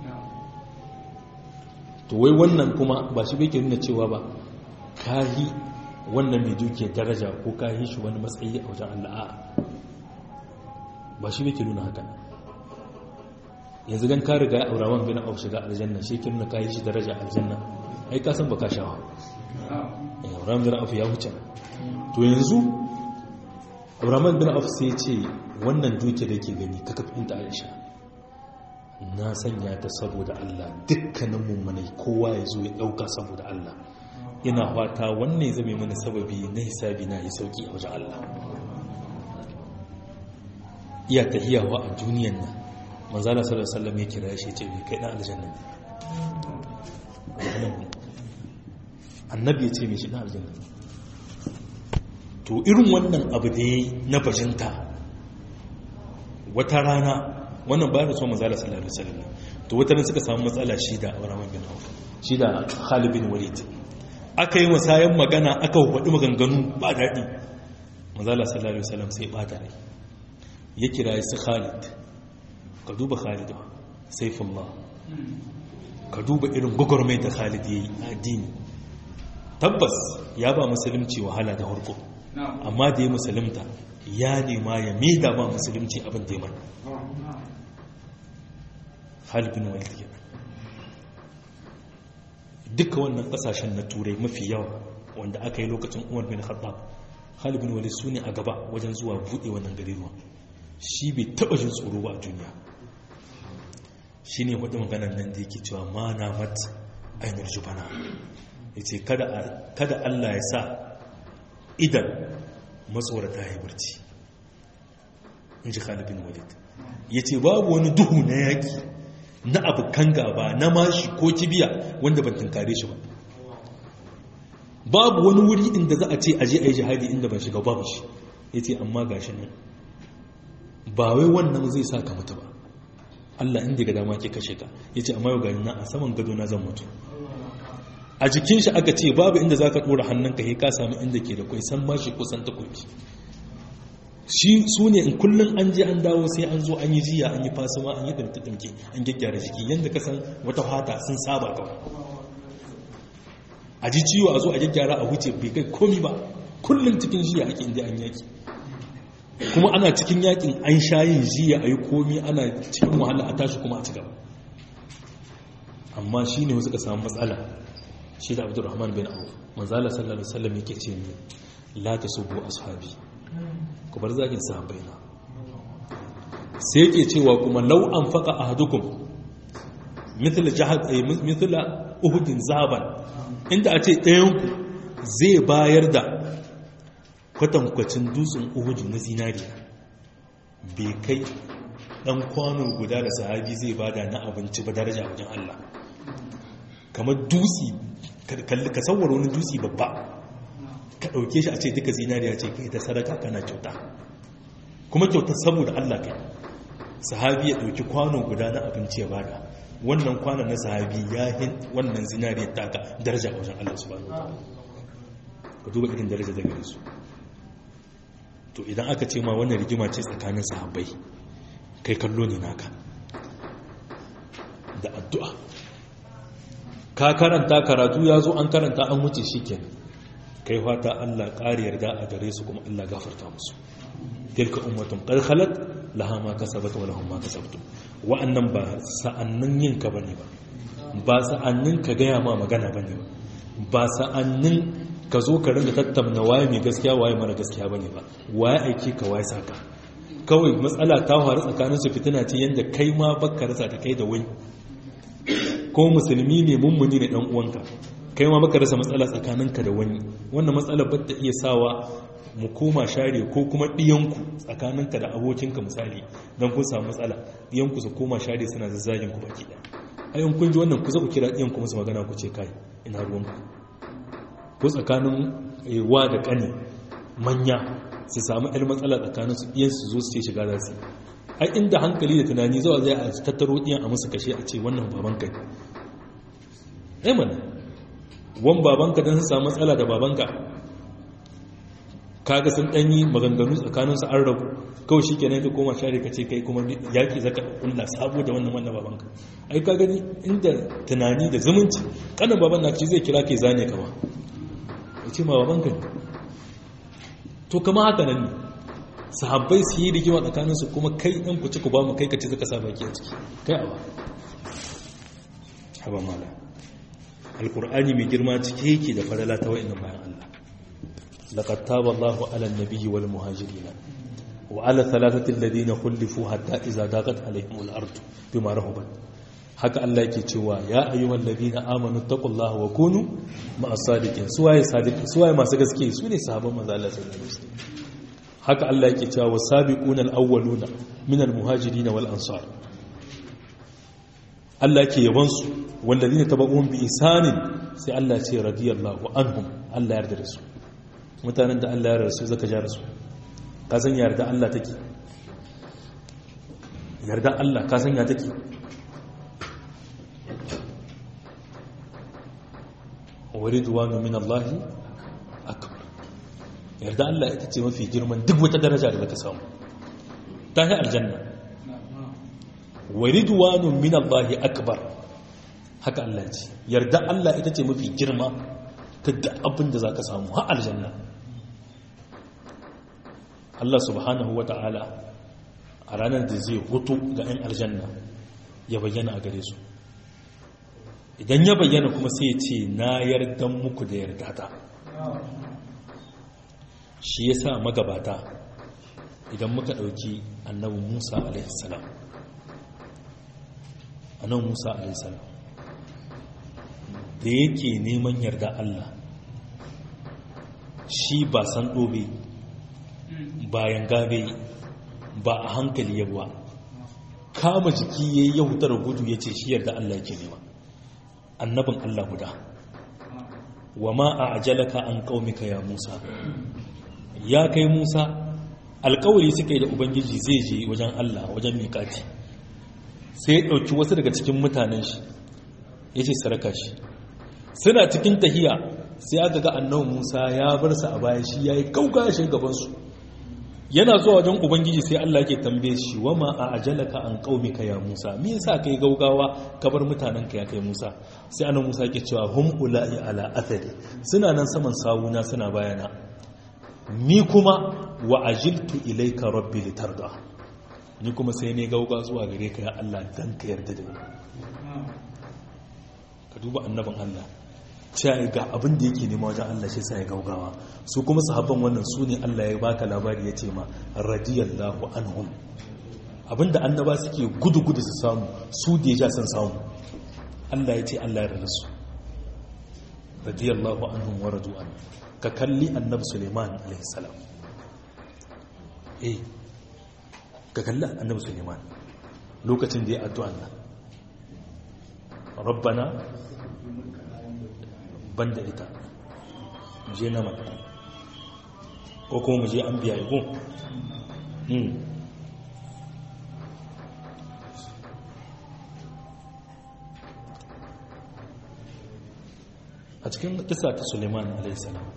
to wai wannan kuma ba shi bai ke nuna cewa ba kahi wannan mai dukiyar daraja ko kahi shi wani matsayi a wajen Allah ba shi bai ke nuna haka yanzu don ka riga ya aura man bin auf shiga aljanna shi ke nuna kahi shi daraja aljanna ai ka san baka shawa aura bin auf ya wuce to yanzu auraman bin auf sai ce wannan dukiyar da ke gani ka kafin ta aisha na sanya ta saboda Allah dukkanin mummunai kowa ya zo ya ɗauka saboda Allah ina fata wannan zame mana sababi na hisabi na yi sauki a wajen Allah iya tahiyawa a duniyan nan manzala sallallahu alaihi wasallam ya kira shi ce mai kai dan aljanna annabi ya ce mai shi dan aljanna to irin wannan abu da na bajinta wata rana wannan bayan rasuwa manzala sallallahu alaihi wasallam to wata ran suka samu matsala shi da Abraham bin Auf shi da Khalid bin Walid aka yi musayan magana aka faɗi maganganu ba daɗi manzala sallallahu alaihi wasallam sai bata rai ya kira su Khalid ka duba Khalid saifullah ka duba irin gugurmai da Khalid yayi addini tabbas ya ba musulunci wahala da harko amma da ya musulunta ya nema ya mida ma musulunci abin da ya mana Khalid bin Walid kenan duka wannan kasashen na turai mafi yawa wanda aka yi lokacin Umar bin Khattab Khalid bin Walid sune a gaba wajen zuwa bude wannan garuruwa shi bai taba jin tsoro ba a duniya shine wadda maganar nan da yake cewa ma na mat ainar jubana yace kada kada Allah ya sa idan matsorata ya barci in ji Khalid bin Walid yace babu wani duhu na yaki na abokan gaba na mashi ko kibiya wanda ban tunkare shi ba babu wani wuri inda za a ce aje a yi jihadi inda ban shiga babu shi ya ce amma gashi nan ba wai wannan zai sa ka mutu ba Allah inda ga dama ke kashe ka ya ce amma yau gani na a saman gado na zan mutu a jikin shi aka ce babu inda za ka ɗora hannunka ya ka sami inda ke da kwai san mashi ko san takobi shi su ne in kullum an je an dawo sai an zo an yi jiya an yi fasuma an yi ɗimke-ɗimke an gyaggyara jiki yadda ka san wata fata sun saba kawai a ji ciwo a zo a gyaggyara a wuce bai kai komi ba kullum cikin jiya ake inda an yaki kuma ana cikin yakin an sha yin jiya a yi komi ana cikin wahala a tashi kuma a ci gaba amma shi ne wasu ka samu matsala shi da abdurrahman bin auf manzala sallallahu alaihi wasallam yake ce ni la tasubbu ashabi ku bar zagin sahabbai na sai yake cewa kuma law an faqa ahadukum mithla jahad ay mithla uhudin zaban inda a ce ɗayan ku zai bayar da kwatankwacin dutsen uhudu na zinariya bai kai ɗan kwano guda da sahabi zai bada na abinci ba daraja wajen Allah kamar dutsi ka sauwar wani dutsi babba ka ɗauke shi a ce duka zinariya ce kai ta sadaka kana kyauta kuma kyauta saboda Allah kai sahabi ya ɗauki kwano guda na abinci ya bada wannan kwanon na sahabi ya hin wannan zinariyar taka daraja a wajen Allah subhanahu wa ka duba irin daraja da gare su to idan aka ce ma wannan rigima ce tsakanin sahabbai kai kallo ne naka da addu'a ka karanta karatu ya zo an karanta an wuce shi kenan kai fata Allah ƙari yarda a gare su kuma Allah gafarta musu tilka ummatun qad khalat laha ma kasabat wa lahum ma kasabtum wa'annan ba sa'annin yin ka bane ba ba sa'annin ka gaya ma magana bane ba ba sa'annin ka zo ka ringa tattauna waye mai gaskiya waye mara gaskiya bane ba waye aiki ka waye saka kawai matsala ta faru tsakanin su fitina ce yanda kai ma baka rasa ta kai da wani ko musulmi ne mummuni ne dan uwanka kai ma baka rasa matsala tsakaninka da wani wannan matsala ba ta iya sawa mu koma share ko kuma ɗiyanku tsakaninka da abokinka misali don kun samu matsala ɗiyanku su koma share suna zazzagin ku baki ɗaya ayin kun ji wannan ku za ku kira ɗiyan ku musu magana ku ce kai ina ruwanku ko tsakanin wa da ƙani manya su samu ɗan matsala tsakanin su ɗiyan su zo su ce shiga za su ai inda hankali da tunani zuwa zai a tattaro ɗiyan a musu kashe a ce wannan babanka ne ai mana wan babanka don su samu matsala da babanka kaga sun ɗanyi maganganu tsakaninsu an rabu kawai shi kenan ka koma share ka ce kai kuma yaƙi zaka kulla sabo da wannan wannan babanka ai ka gani inda tunani da zumunci kanan baban na ci zai kira kai zane kama ya ce ma babanka ne to kama haka nan ne sahabbai su yi rigima tsakaninsu kuma kai ɗan ku ci ku ba mu kai ka ci zaka sa baki a ciki kai awa haba mala alkur'ani mai girma cike yake da farala ta wa'annan bayan Allah laqad taba Allahu 'ala an-nabiyyi wal muhajirin wa 'ala thalathati alladhina khulifu hatta idza daqat 'alayhim al-ardu bima rahabat haka Allah yake cewa ya ayyuhal ladina amanu taqullaha wa kunu ma'as sadiqin suwaye sadiqi suwaye masu gaske su ne sahabban manzo Allah sallallahu alaihi wasallam haka Allah yake cewa wasabiquna al-awwaluna minal muhajirin wal ansar Allah ke yabansu wallazina tabauhum bi isanin sai Allah ce radiyallahu anhum Allah yarda da su mutanen da Allah ya yarda su zaka ja su ka san yarda Allah take yarda Allah ka san ya take waridwanu min Allah akbar yarda Allah ita ce mafi girman duk wata daraja da zaka samu ta yi aljanna wa ridwanun min Allah akbar haka Allah ce yarda Allah ita ce mafi girma ta da abin da zaka samu har aljanna Allah subhanahu ta'ala a ranar da zai hutu ga 'yan aljanna ya bayyana a gare su idan ya bayyana kuma sai ce na yardan muku da yarda ta shi yasa magabata idan muka ɗauki annabi Musa alaihi salam anan musa alaihissalam da yake neman yarda allah shi ba san ɗobe bayan gabe ba a hankali yabuwa kama jiki ya yi yahutar gudu ya ce shi yarda allah yake nema annabin allah guda wa ma a ajalaka an ƙaumika ya musa ya kai musa alkawari suka yi da ubangiji zai je wajen allah wajen miƙati sai ya ɗauki wasu daga cikin mutanen shi ya ce saraka shi suna cikin tahiya sai aka ga annabi musa ya bar su a baya shi ya yi kauka shi gabansu yana zuwa wajen ubangiji sai allah ke tambaye shi wa ma a ajalaka an ka ya musa me yasa kai gaugawa ka bar mutanen ka ya kai musa sai annabi musa ke cewa hum ula'i ala athari suna nan saman sawuna suna bayana ni kuma wa ajiltu ilayka rabbi litarda ni kuma sai ne gauga zuwa gare ka ya Allah dan ka yarda da ni ka duba annabin Allah cewa ga abin da yake nema wajen Allah shi sai ya gaugawa su kuma sahabban wannan su ne Allah ya baka labari ya ce ma radiyallahu anhum abinda annaba suke gudu gudu su samu su da ya san samu Allah ya ce Allah ya rada su radiyallahu anhum wa radu an ka kalli annabi Suleiman alaihi salam eh ka kalli annabi suleiman lokacin da ya addu'a nan rabbana banda ita je na mata ko kuma mu je an biya igun a cikin kisa ta suleiman alaihissalam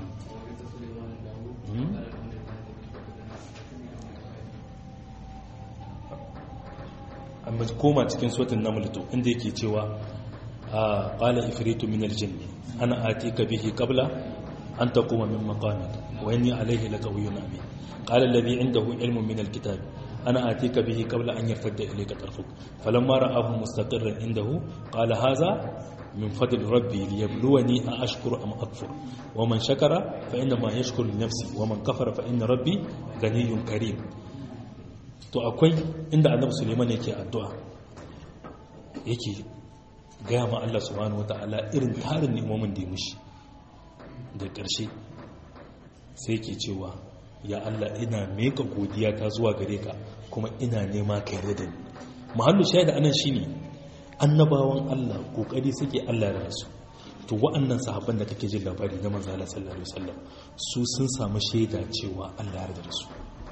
amma koma cikin sotin na mulito inda yake cewa a ƙala ifritu min aljinni ana atika bihi qabla an taquma min maqamik wa inni alayhi laqawiyyun amin qala alladhi indahu ilmun min alkitab ana atika bihi qabla an yartadda ilayka tarfuk falamma ra'ahu mustaqirran indahu qala hadha min fadli rabbi liyabluwani a ashkuru am akfur wa man shakara fa inna ma yashkuru li nafsi wa man kafara fa inna rabbi ganiyyun karim to akwai inda annabi suleiman yake addu'a yake gaya ma Allah subhanahu wata'ala irin tarin nemomin da ya mushi da ƙarshe sai ke cewa ya Allah ina meka godiya ta zuwa gare ka kuma ina nema ka yarda da ni mahallu shaida anan shine annabawan Allah kokari suke Allah da su to wa'annan sahabban da kake jin labari na manzo Allah sallallahu alaihi wasallam su sun samu shaida cewa Allah ya da su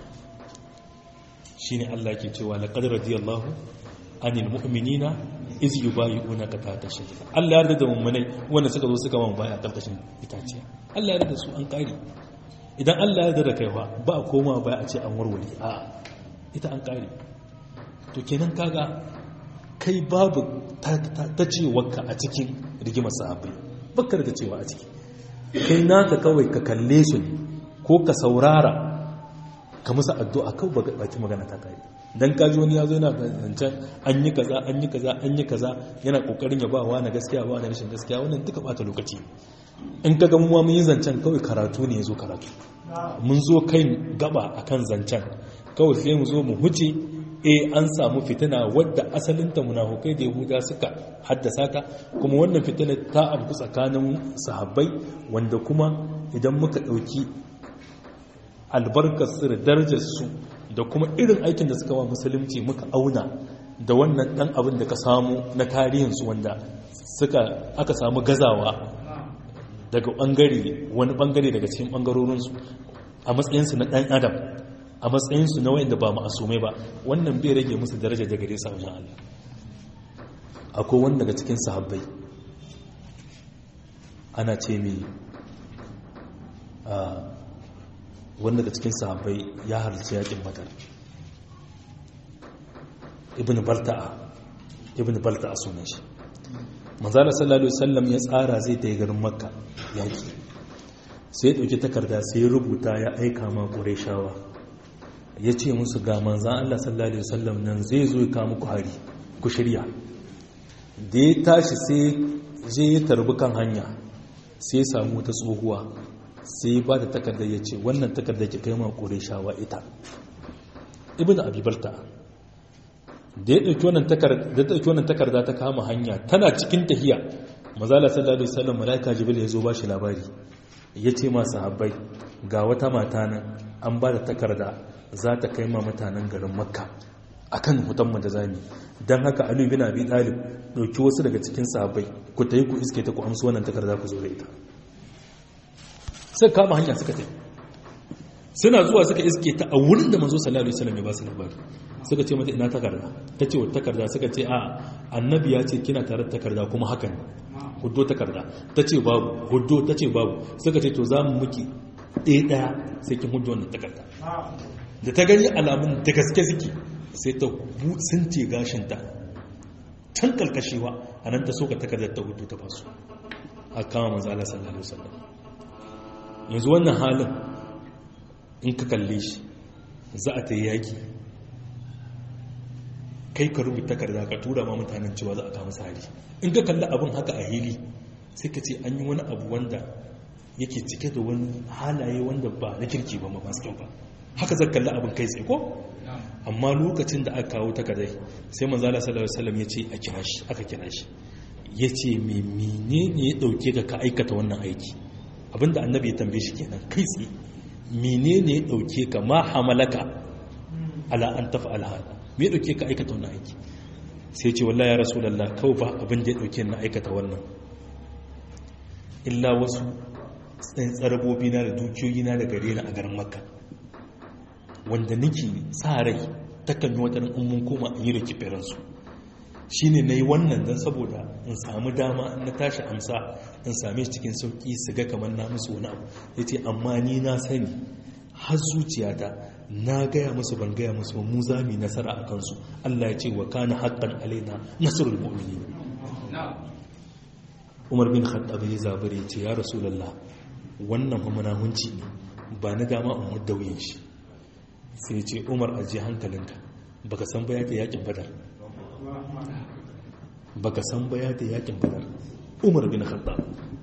shine Allah ke cewa laqad radiyallahu anil mu'minina iz yubayi'unaka tahta shajara Allah ya yarda da mu'minai wanda suka zo suka man baya karkashin itaciya Allah ya yarda da su an kare idan Allah ya yarda da kai fa ba a koma baya a ce an warware a ita an kare to kenan kaga kai babu ta cewarka a cikin rigimar sahabbai bakar da cewa a ciki kai naka kawai ka kalle su ne ko ka saurara ka musu addu'a kawai baki magana ta kare dan kaji wani ya zo yana zancen an yi kaza an yi kaza an yi kaza yana kokarin ya ba wa na gaskiya ba na rashin gaskiya wannan duka bata lokaci in ka ga mu mun yi zancen kawai karatu ne yazo karatu mun zo kai gaba akan zancen kawai sai mu zo mu huce e an samu fitina wadda asalinta munafukai da yahuda suka haddasa ta kuma wannan fitina ta abu tsakanin sahabbai wanda kuma idan muka ɗauki albarkarsu da darajarsu da kuma irin aikin da suka wa musulunci muka auna da wannan ɗan abin da ka samu na tarihinsu wanda suka aka samu gazawa daga ɓangare wani ɓangare daga cikin ɓangarorinsu a matsayinsu na ɗan adam a matsayinsu na wayanda ba ma'asume ba wannan bai rage musu daraja da gare sa wajen Allah akwai wanda daga cikin sahabbai ana ce mai wanda daga cikin sahabbai ya halarci yakin badar ibn balta'a ibn balta'a sunan shi manzala sallallahu alaihi wasallam ya tsara zai ta yi garin makka yaki sai ya dauki takarda sai ya rubuta ya aika ma qurayshawa ya ce musu ga manzan Allah sallallahu Alaihi wasallam nan zai zo ya muku hari ku shirya da ya tashi sai je ya tarbi kan hanya sai ya samu wata tsohuwa sai ba da takardar ya ce wannan takardar ke kai ma kore shawa ita ibn abibalta da ya ɗauki wannan takarda ta kama hanya tana cikin tahiya mazala sallallahu Alaihi wasallam mala'ika jibril ya zo ba shi labari ya ce masu habbai ga wata mata nan an ba da takarda za ta kai ma mutanen garin makka a kan hutanmu da zami don haka alu bin abi talib ɗauki wasu daga cikin sahabbai ku ta yi ku iske ta ku amsu wannan takarda ku zo da ita suka kama hanya suka ta suna zuwa suka iske ta a wurin da manzo sallallahu alaihi wasallam ya ba su labari suka ce mata ina takarda ta ce wata takarda suka ce a annabi ya ce kina tare da takarda kuma hakan huddo takarda ta ce babu huddo ta ce babu suka ce to za mu muki ɗaya ɗaya sai kin huddo wannan takarda da ta gani alamun da gaske suke sai ta sun ce gashinta can kalkashewa a nan ta soka takardar ta hudu ta basu a kama manzo Allah sallallahu alaihi wasallam yanzu wannan halin in ka kalle shi za a ta yi yaki kai ka rubuta takarda ka tura ma mutanen cewa za a kama sari in ka kalli abin haka a hili sai ka ce an yi wani abu wanda yake cike da wani halaye wanda ba na kirki ba ma masu kyau ba haka zai kalli abin kai tsaye ko amma lokacin da aka kawo takardai sai manzala sallallahu alaihi wasallam ya ce a kira shi aka kira shi ya ce me menene ya dauke ka ka aikata wannan aiki abinda annabi ya tambaye shi kenan kai tsaye menene ya dauke ka ma hamalaka ala an tafa'al hada me ya dauke ka aikata wannan aiki sai ce wallahi ya rasulullah kawai ba abin da ya dauke na aikata wannan illa wasu tsarabobi na da dukiyoyi na da gare na a garin makka wanda nake sa rai takan yi wata in mun koma in yi da kifiransu shi ne na yi wannan don saboda in samu dama na tashi amsa in same shi cikin sauƙi su ga kamar na musu wani abu ya ce amma ni na sani har zuciyata na gaya musu ban gaya musu mu za mu nasara a kansu allah ya ce wa kana haƙƙan alaina nasarul mu'mini umar bin khattab ya zabare ya ce ya rasulullah wannan fa munahunci ne ba na dama in mudda wuyan shi sai ce umar ajiye hankalinka baka san baya da yakin badar baka san baya da yakin badar umar bin khattab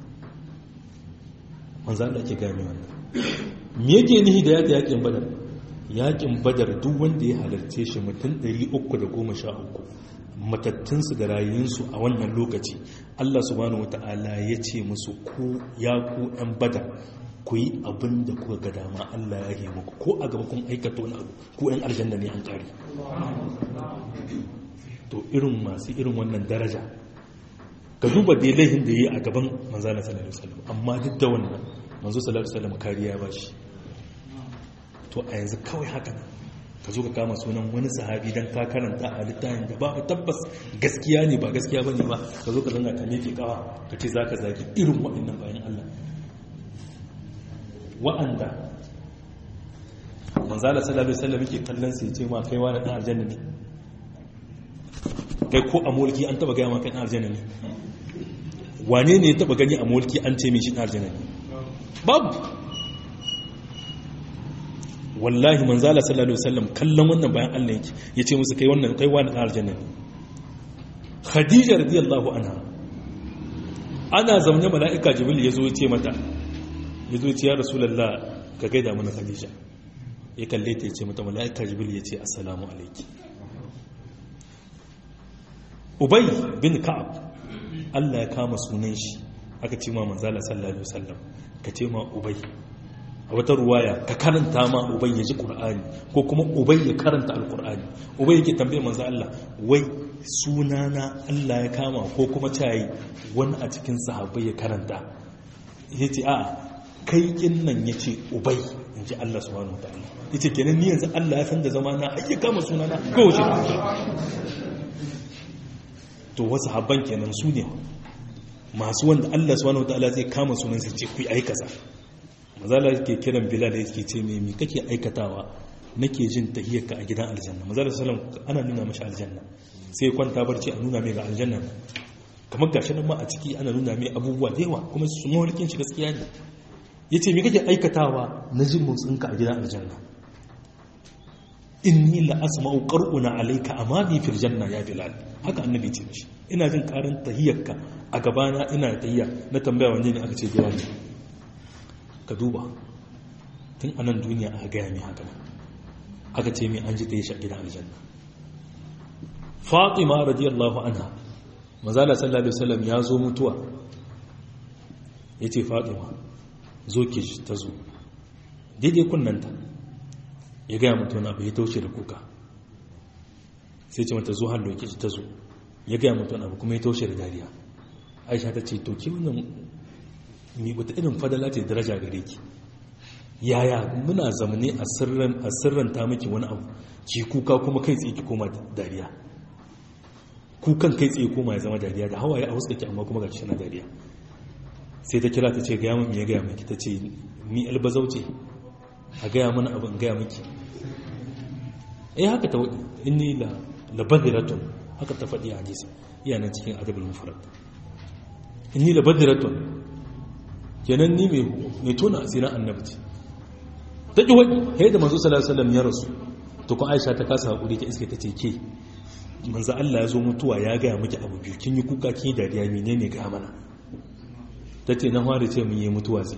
manzo Allah ke gane wannan me yake nihi da yada yakin badar yakin badar duk wanda ya halarce shi mutum 313 matattunsu da rayunsu a wannan lokaci Allah subhanahu wata'ala ya ce musu ku ya ku ɗan badar ku yi abin da kuka ga dama Allah ya yi muku ko a gaba kun aikata wani abu ku ɗan aljanna ne an ƙari to to irin masu irin wannan daraja ka duba dai laihin da yi a gaban manzana sallallahu alaihi wasallam amma duk da wannan manzo sallallahu alaihi wasallam kariya ba shi to a yanzu kawai haka ka zo ka kama sunan wani sahabi dan ka karanta a littafin da ba tabbas gaskiya ne ba gaskiya bane ba ka zo ka zanga ka miƙe kawa ka ce zaka zaki irin waɗannan bayan Allah wa'anda manzala sallallahu alaihi wasallam yake kallon sai ce ma kai wani dan aljanna ne kai ko a mulki an taba gaya ma kai dan aljanna ne wane ne ya taba gani a mulki an ce mai shi dan aljanna ne babu wallahi manzala sallallahu alaihi wasallam kallon wannan bayan Allah yake yace musu kai wannan kai wani dan aljanna ne khadija radiyallahu anha ana zaune mala'ika jibril yazo ya ce mata yazo ya ce ya rasulullah ka gaida mana khadija ya kalle ta ce mata mala'ika jibril ya ce assalamu alaiki ubay bin ka'ab Allah ya kama sunan shi aka ce ma manzala sallallahu alaihi wasallam ka ce ma ubay a wata ruwaya ka karanta ma ubay ya ji qur'ani ko kuma ubay ya karanta alqur'ani ubay yake tambaye manzo Allah wai sunana Allah ya kama ko kuma tayi wani a cikin sahabbai ya karanta yace a kai kin nan yace ubay in ji Allah subhanahu wataala yace kenan ni yanzu Allah ya san da zama na ai kama sunana ko shi to wasu habban kenan su ne masu wanda Allah subhanahu wataala zai kama sunan sai ce ku yi kaza mazala yake kiran bilal yake ce me me kake aikatawa nake jin tahiyyarka a gidan aljanna mazala sallam ana nuna mashi aljanna sai kwanta barci a nuna mai ga aljanna kamar gashi nan ma a ciki ana nuna mai abubuwa da yawa kuma su mawalkin shi gaskiya ne yace me kake aikatawa na jin motsinka a gidan aljanna inni la asma'u qar'una alayka amami fil janna ya bilal haka annabi ce mishi ina jin karan tahiyyarka a gabana ina tahiyya na tambaya wanne ne aka ce bilal ka duba tun anan duniya aka gaya mai haka aka ce mai an ji ta yi shi a gidan aljanna fatima radiyallahu anha mazala sallallahu alaihi wasallam ya zo mutuwa ya ce fatima zo ki ta zo daidai kunnanta ya gaya mutu na bai taushe da kuka sai ce mata zo hallo ki ta zo ya gaya mutu na kuma ya taushe da dariya aisha ta ce to ki wannan mi wata irin fadala ce daraja gare ki yaya muna zamane a sirran a sirran ta miki wani abu ki kuka kuma kai tsaye ki koma dariya kukan kai tsaye koma ya zama dariya da hawaye a wasu ki amma kuma ga shi na dariya sai ta kira ta ce gaya min ya gaya miki ta ce mi albazau ce a gaya mana abu in gaya miki eh haka ta wadi inni la labadiratun haka ta faɗi a hadisi iya nan cikin adabul mufrad inni labadiratun kenan ni mai tona asirin annabci ta ƙi wani ya da manzo sallallahu alaihi ya rasu to kun aisha ta kasa haƙuri ta iske ta ce ke manzo Allah ya zo mutuwa ya gaya miki abu biyu kin yi kuka kin yi dariya menene ga mana ta ce na fara ce mun yi mutuwa zai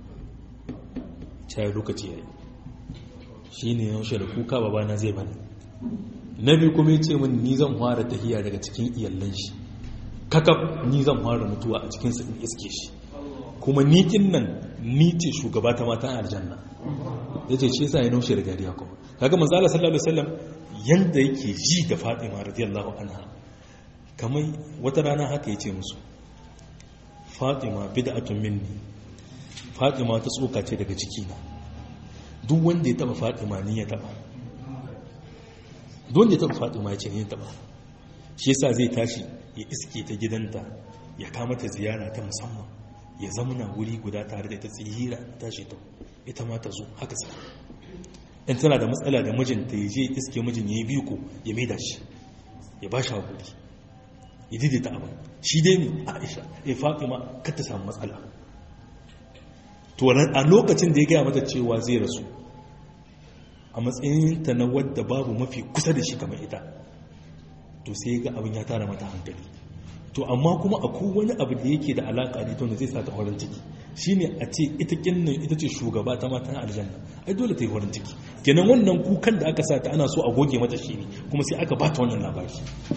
cayar lokaci yayi shine yaushe da kuka babana zai bani na biyu kuma ya ce min ni zan fara tahiya daga cikin iyallan shi kakaf ni zan fara mutuwa a cikin in iske shi kuma nikin nan ni ce shugaba ta matan aljanna ya ce shi yasa ya naushe da dariya kuma kaga manzo Allah sallallahu alaihi wasallam yanda yake ji da Fatima radiyallahu anha kamar wata rana haka yace musu Fatima bid'atun minni Fatima ta tsoka ce daga jikina duk wanda ya taba Fatima ni ya taba duk wanda ya taba Fatima ya ce ni ya taba shi yasa zai tashi ya iske ta gidanta ya kama ta ziyara ta musamman ya zamana wuri guda tare da ita tsira tashi ta ita ma ta zo haka sa in tana da matsala da mijinta ya je iske mijin ya yi biyu ko ya maida shi ya ba shi hakuri ya daidaita abin shi dai ne aisha ya fatima kar ta samu matsala to a lokacin da ya gaya mata cewa zai rasu a matsayinta na wadda babu mafi kusa da shi kamar ita to sai ya ga abin ya tara mata hankali to amma kuma akwai wani abu da yake da alaka da ita wanda zai sa ta horon ciki shine a ce ita kinnan ita ce shugaba ta matan aljanna ai dole ta yi horon ciki kenan wannan kukan da aka sa ta ana so a goge mata shi ne kuma sai aka bata wannan labari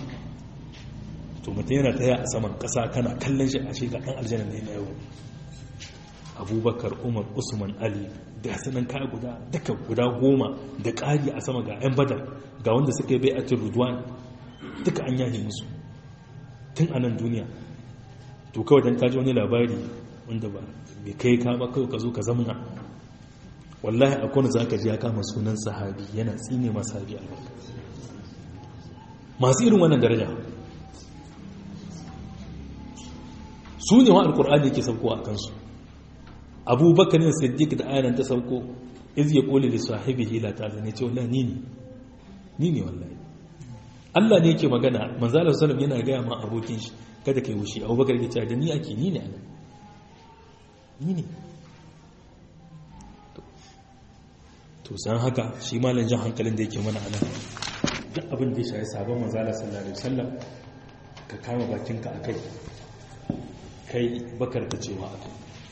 to mutum yana taya a saman kasa kana kallon shi a shi ga dan aljanna ne na yau abubakar umar usman ali da sanan kaya guda duka guda goma da ƙari a sama ga 'yan badar ga wanda suka yi bai a rudwan duka an yaje musu tun a nan duniya to kawai don kaji wani labari wanda ba bai kai ka ba kawai ka zo ka zamna wallahi a kone za ka ji ya kama sunan sahabi yana tsine masu sahabi albarka masu irin wannan daraja su ne wa alkur'ani yake sauko a kansu abubakar yin siddiq da ayanan ta sauko iz ya koli da sahibi hila ta zane ce wallahi ni ne ni ne wallahi Allah ne yake magana manzalar sallam yana gaya ma abokin shi kada kai wushi abubakar ya ce da ni ake ni ne anan ni ne to san haka shi malam jan hankalin da yake mana anan duk abin da ya shayi sabon manzalar sallallahu alaihi wasallam ka kama bakinka akai kai bakar ka cewa akai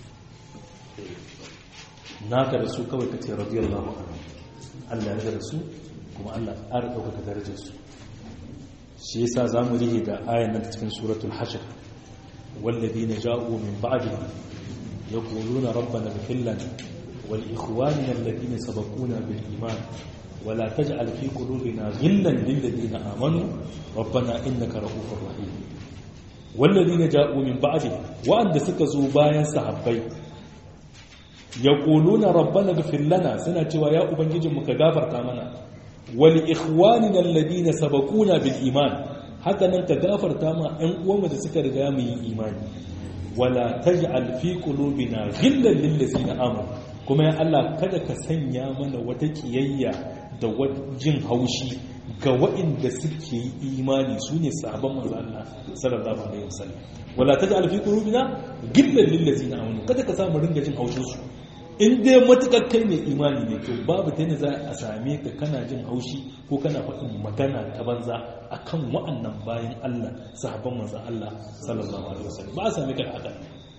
naka da su kawai ka ce radiyallahu anhu Allah ya da su kuma Allah ƙara ɗaukaka darajar su shi yasa zamu rihe da ayan nan cikin suratul hashr والذين جاءوا من بعدهم يقولون ربنا اغفر لنا ولإخواننا الذين سبقونا بالإيمان ولا تجعل في قلوبنا غلا للذين آمنوا ربنا إنك رؤوف رحيم والذين جاءوا من بعدهم وأن سكزوا بايا صحابي يقولون ربنا اغفر لنا سنة ويا أبنجي مكغافر تامنا ولإخواننا الذين سبقونا بالإيمان haka nan ka gafarta ma ‘yan uwanmu da suka riga mu yi imani wala taj'al fi qulubina ghillan lil ladzina amanu kuma ya Allah kada ka sanya mana wata kiyayya da jin haushi ga waɗanda suke yi imani su ne sahabban manzo Allah sallallahu alaihi wasallam wala taj'al fi qulubina ghillan lil ladzina amanu kada ka samu ringa jin haushin su in dai matukar kai mai imani ne to babu ta za a same ka kana jin haushi ko kana faɗin magana ta banza akan wa'annan bayan Allah sahabban manzon Allah sallallahu alaihi wasallam ba a same ka haka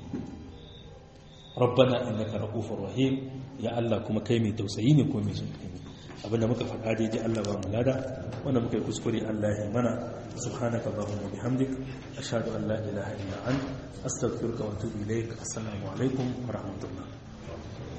rabbana innaka ra'ufur rahim ya Allah kuma kai mai tausayi ne ko mai jin kai ne abinda muka faɗa daidai Allah ba mu lada wanda muka yi kuskure Allah ya mana subhanaka allahumma bihamdik ashhadu an la ilaha illa anta astaghfiruka wa atubu ilaik assalamu alaikum wa rahmatullah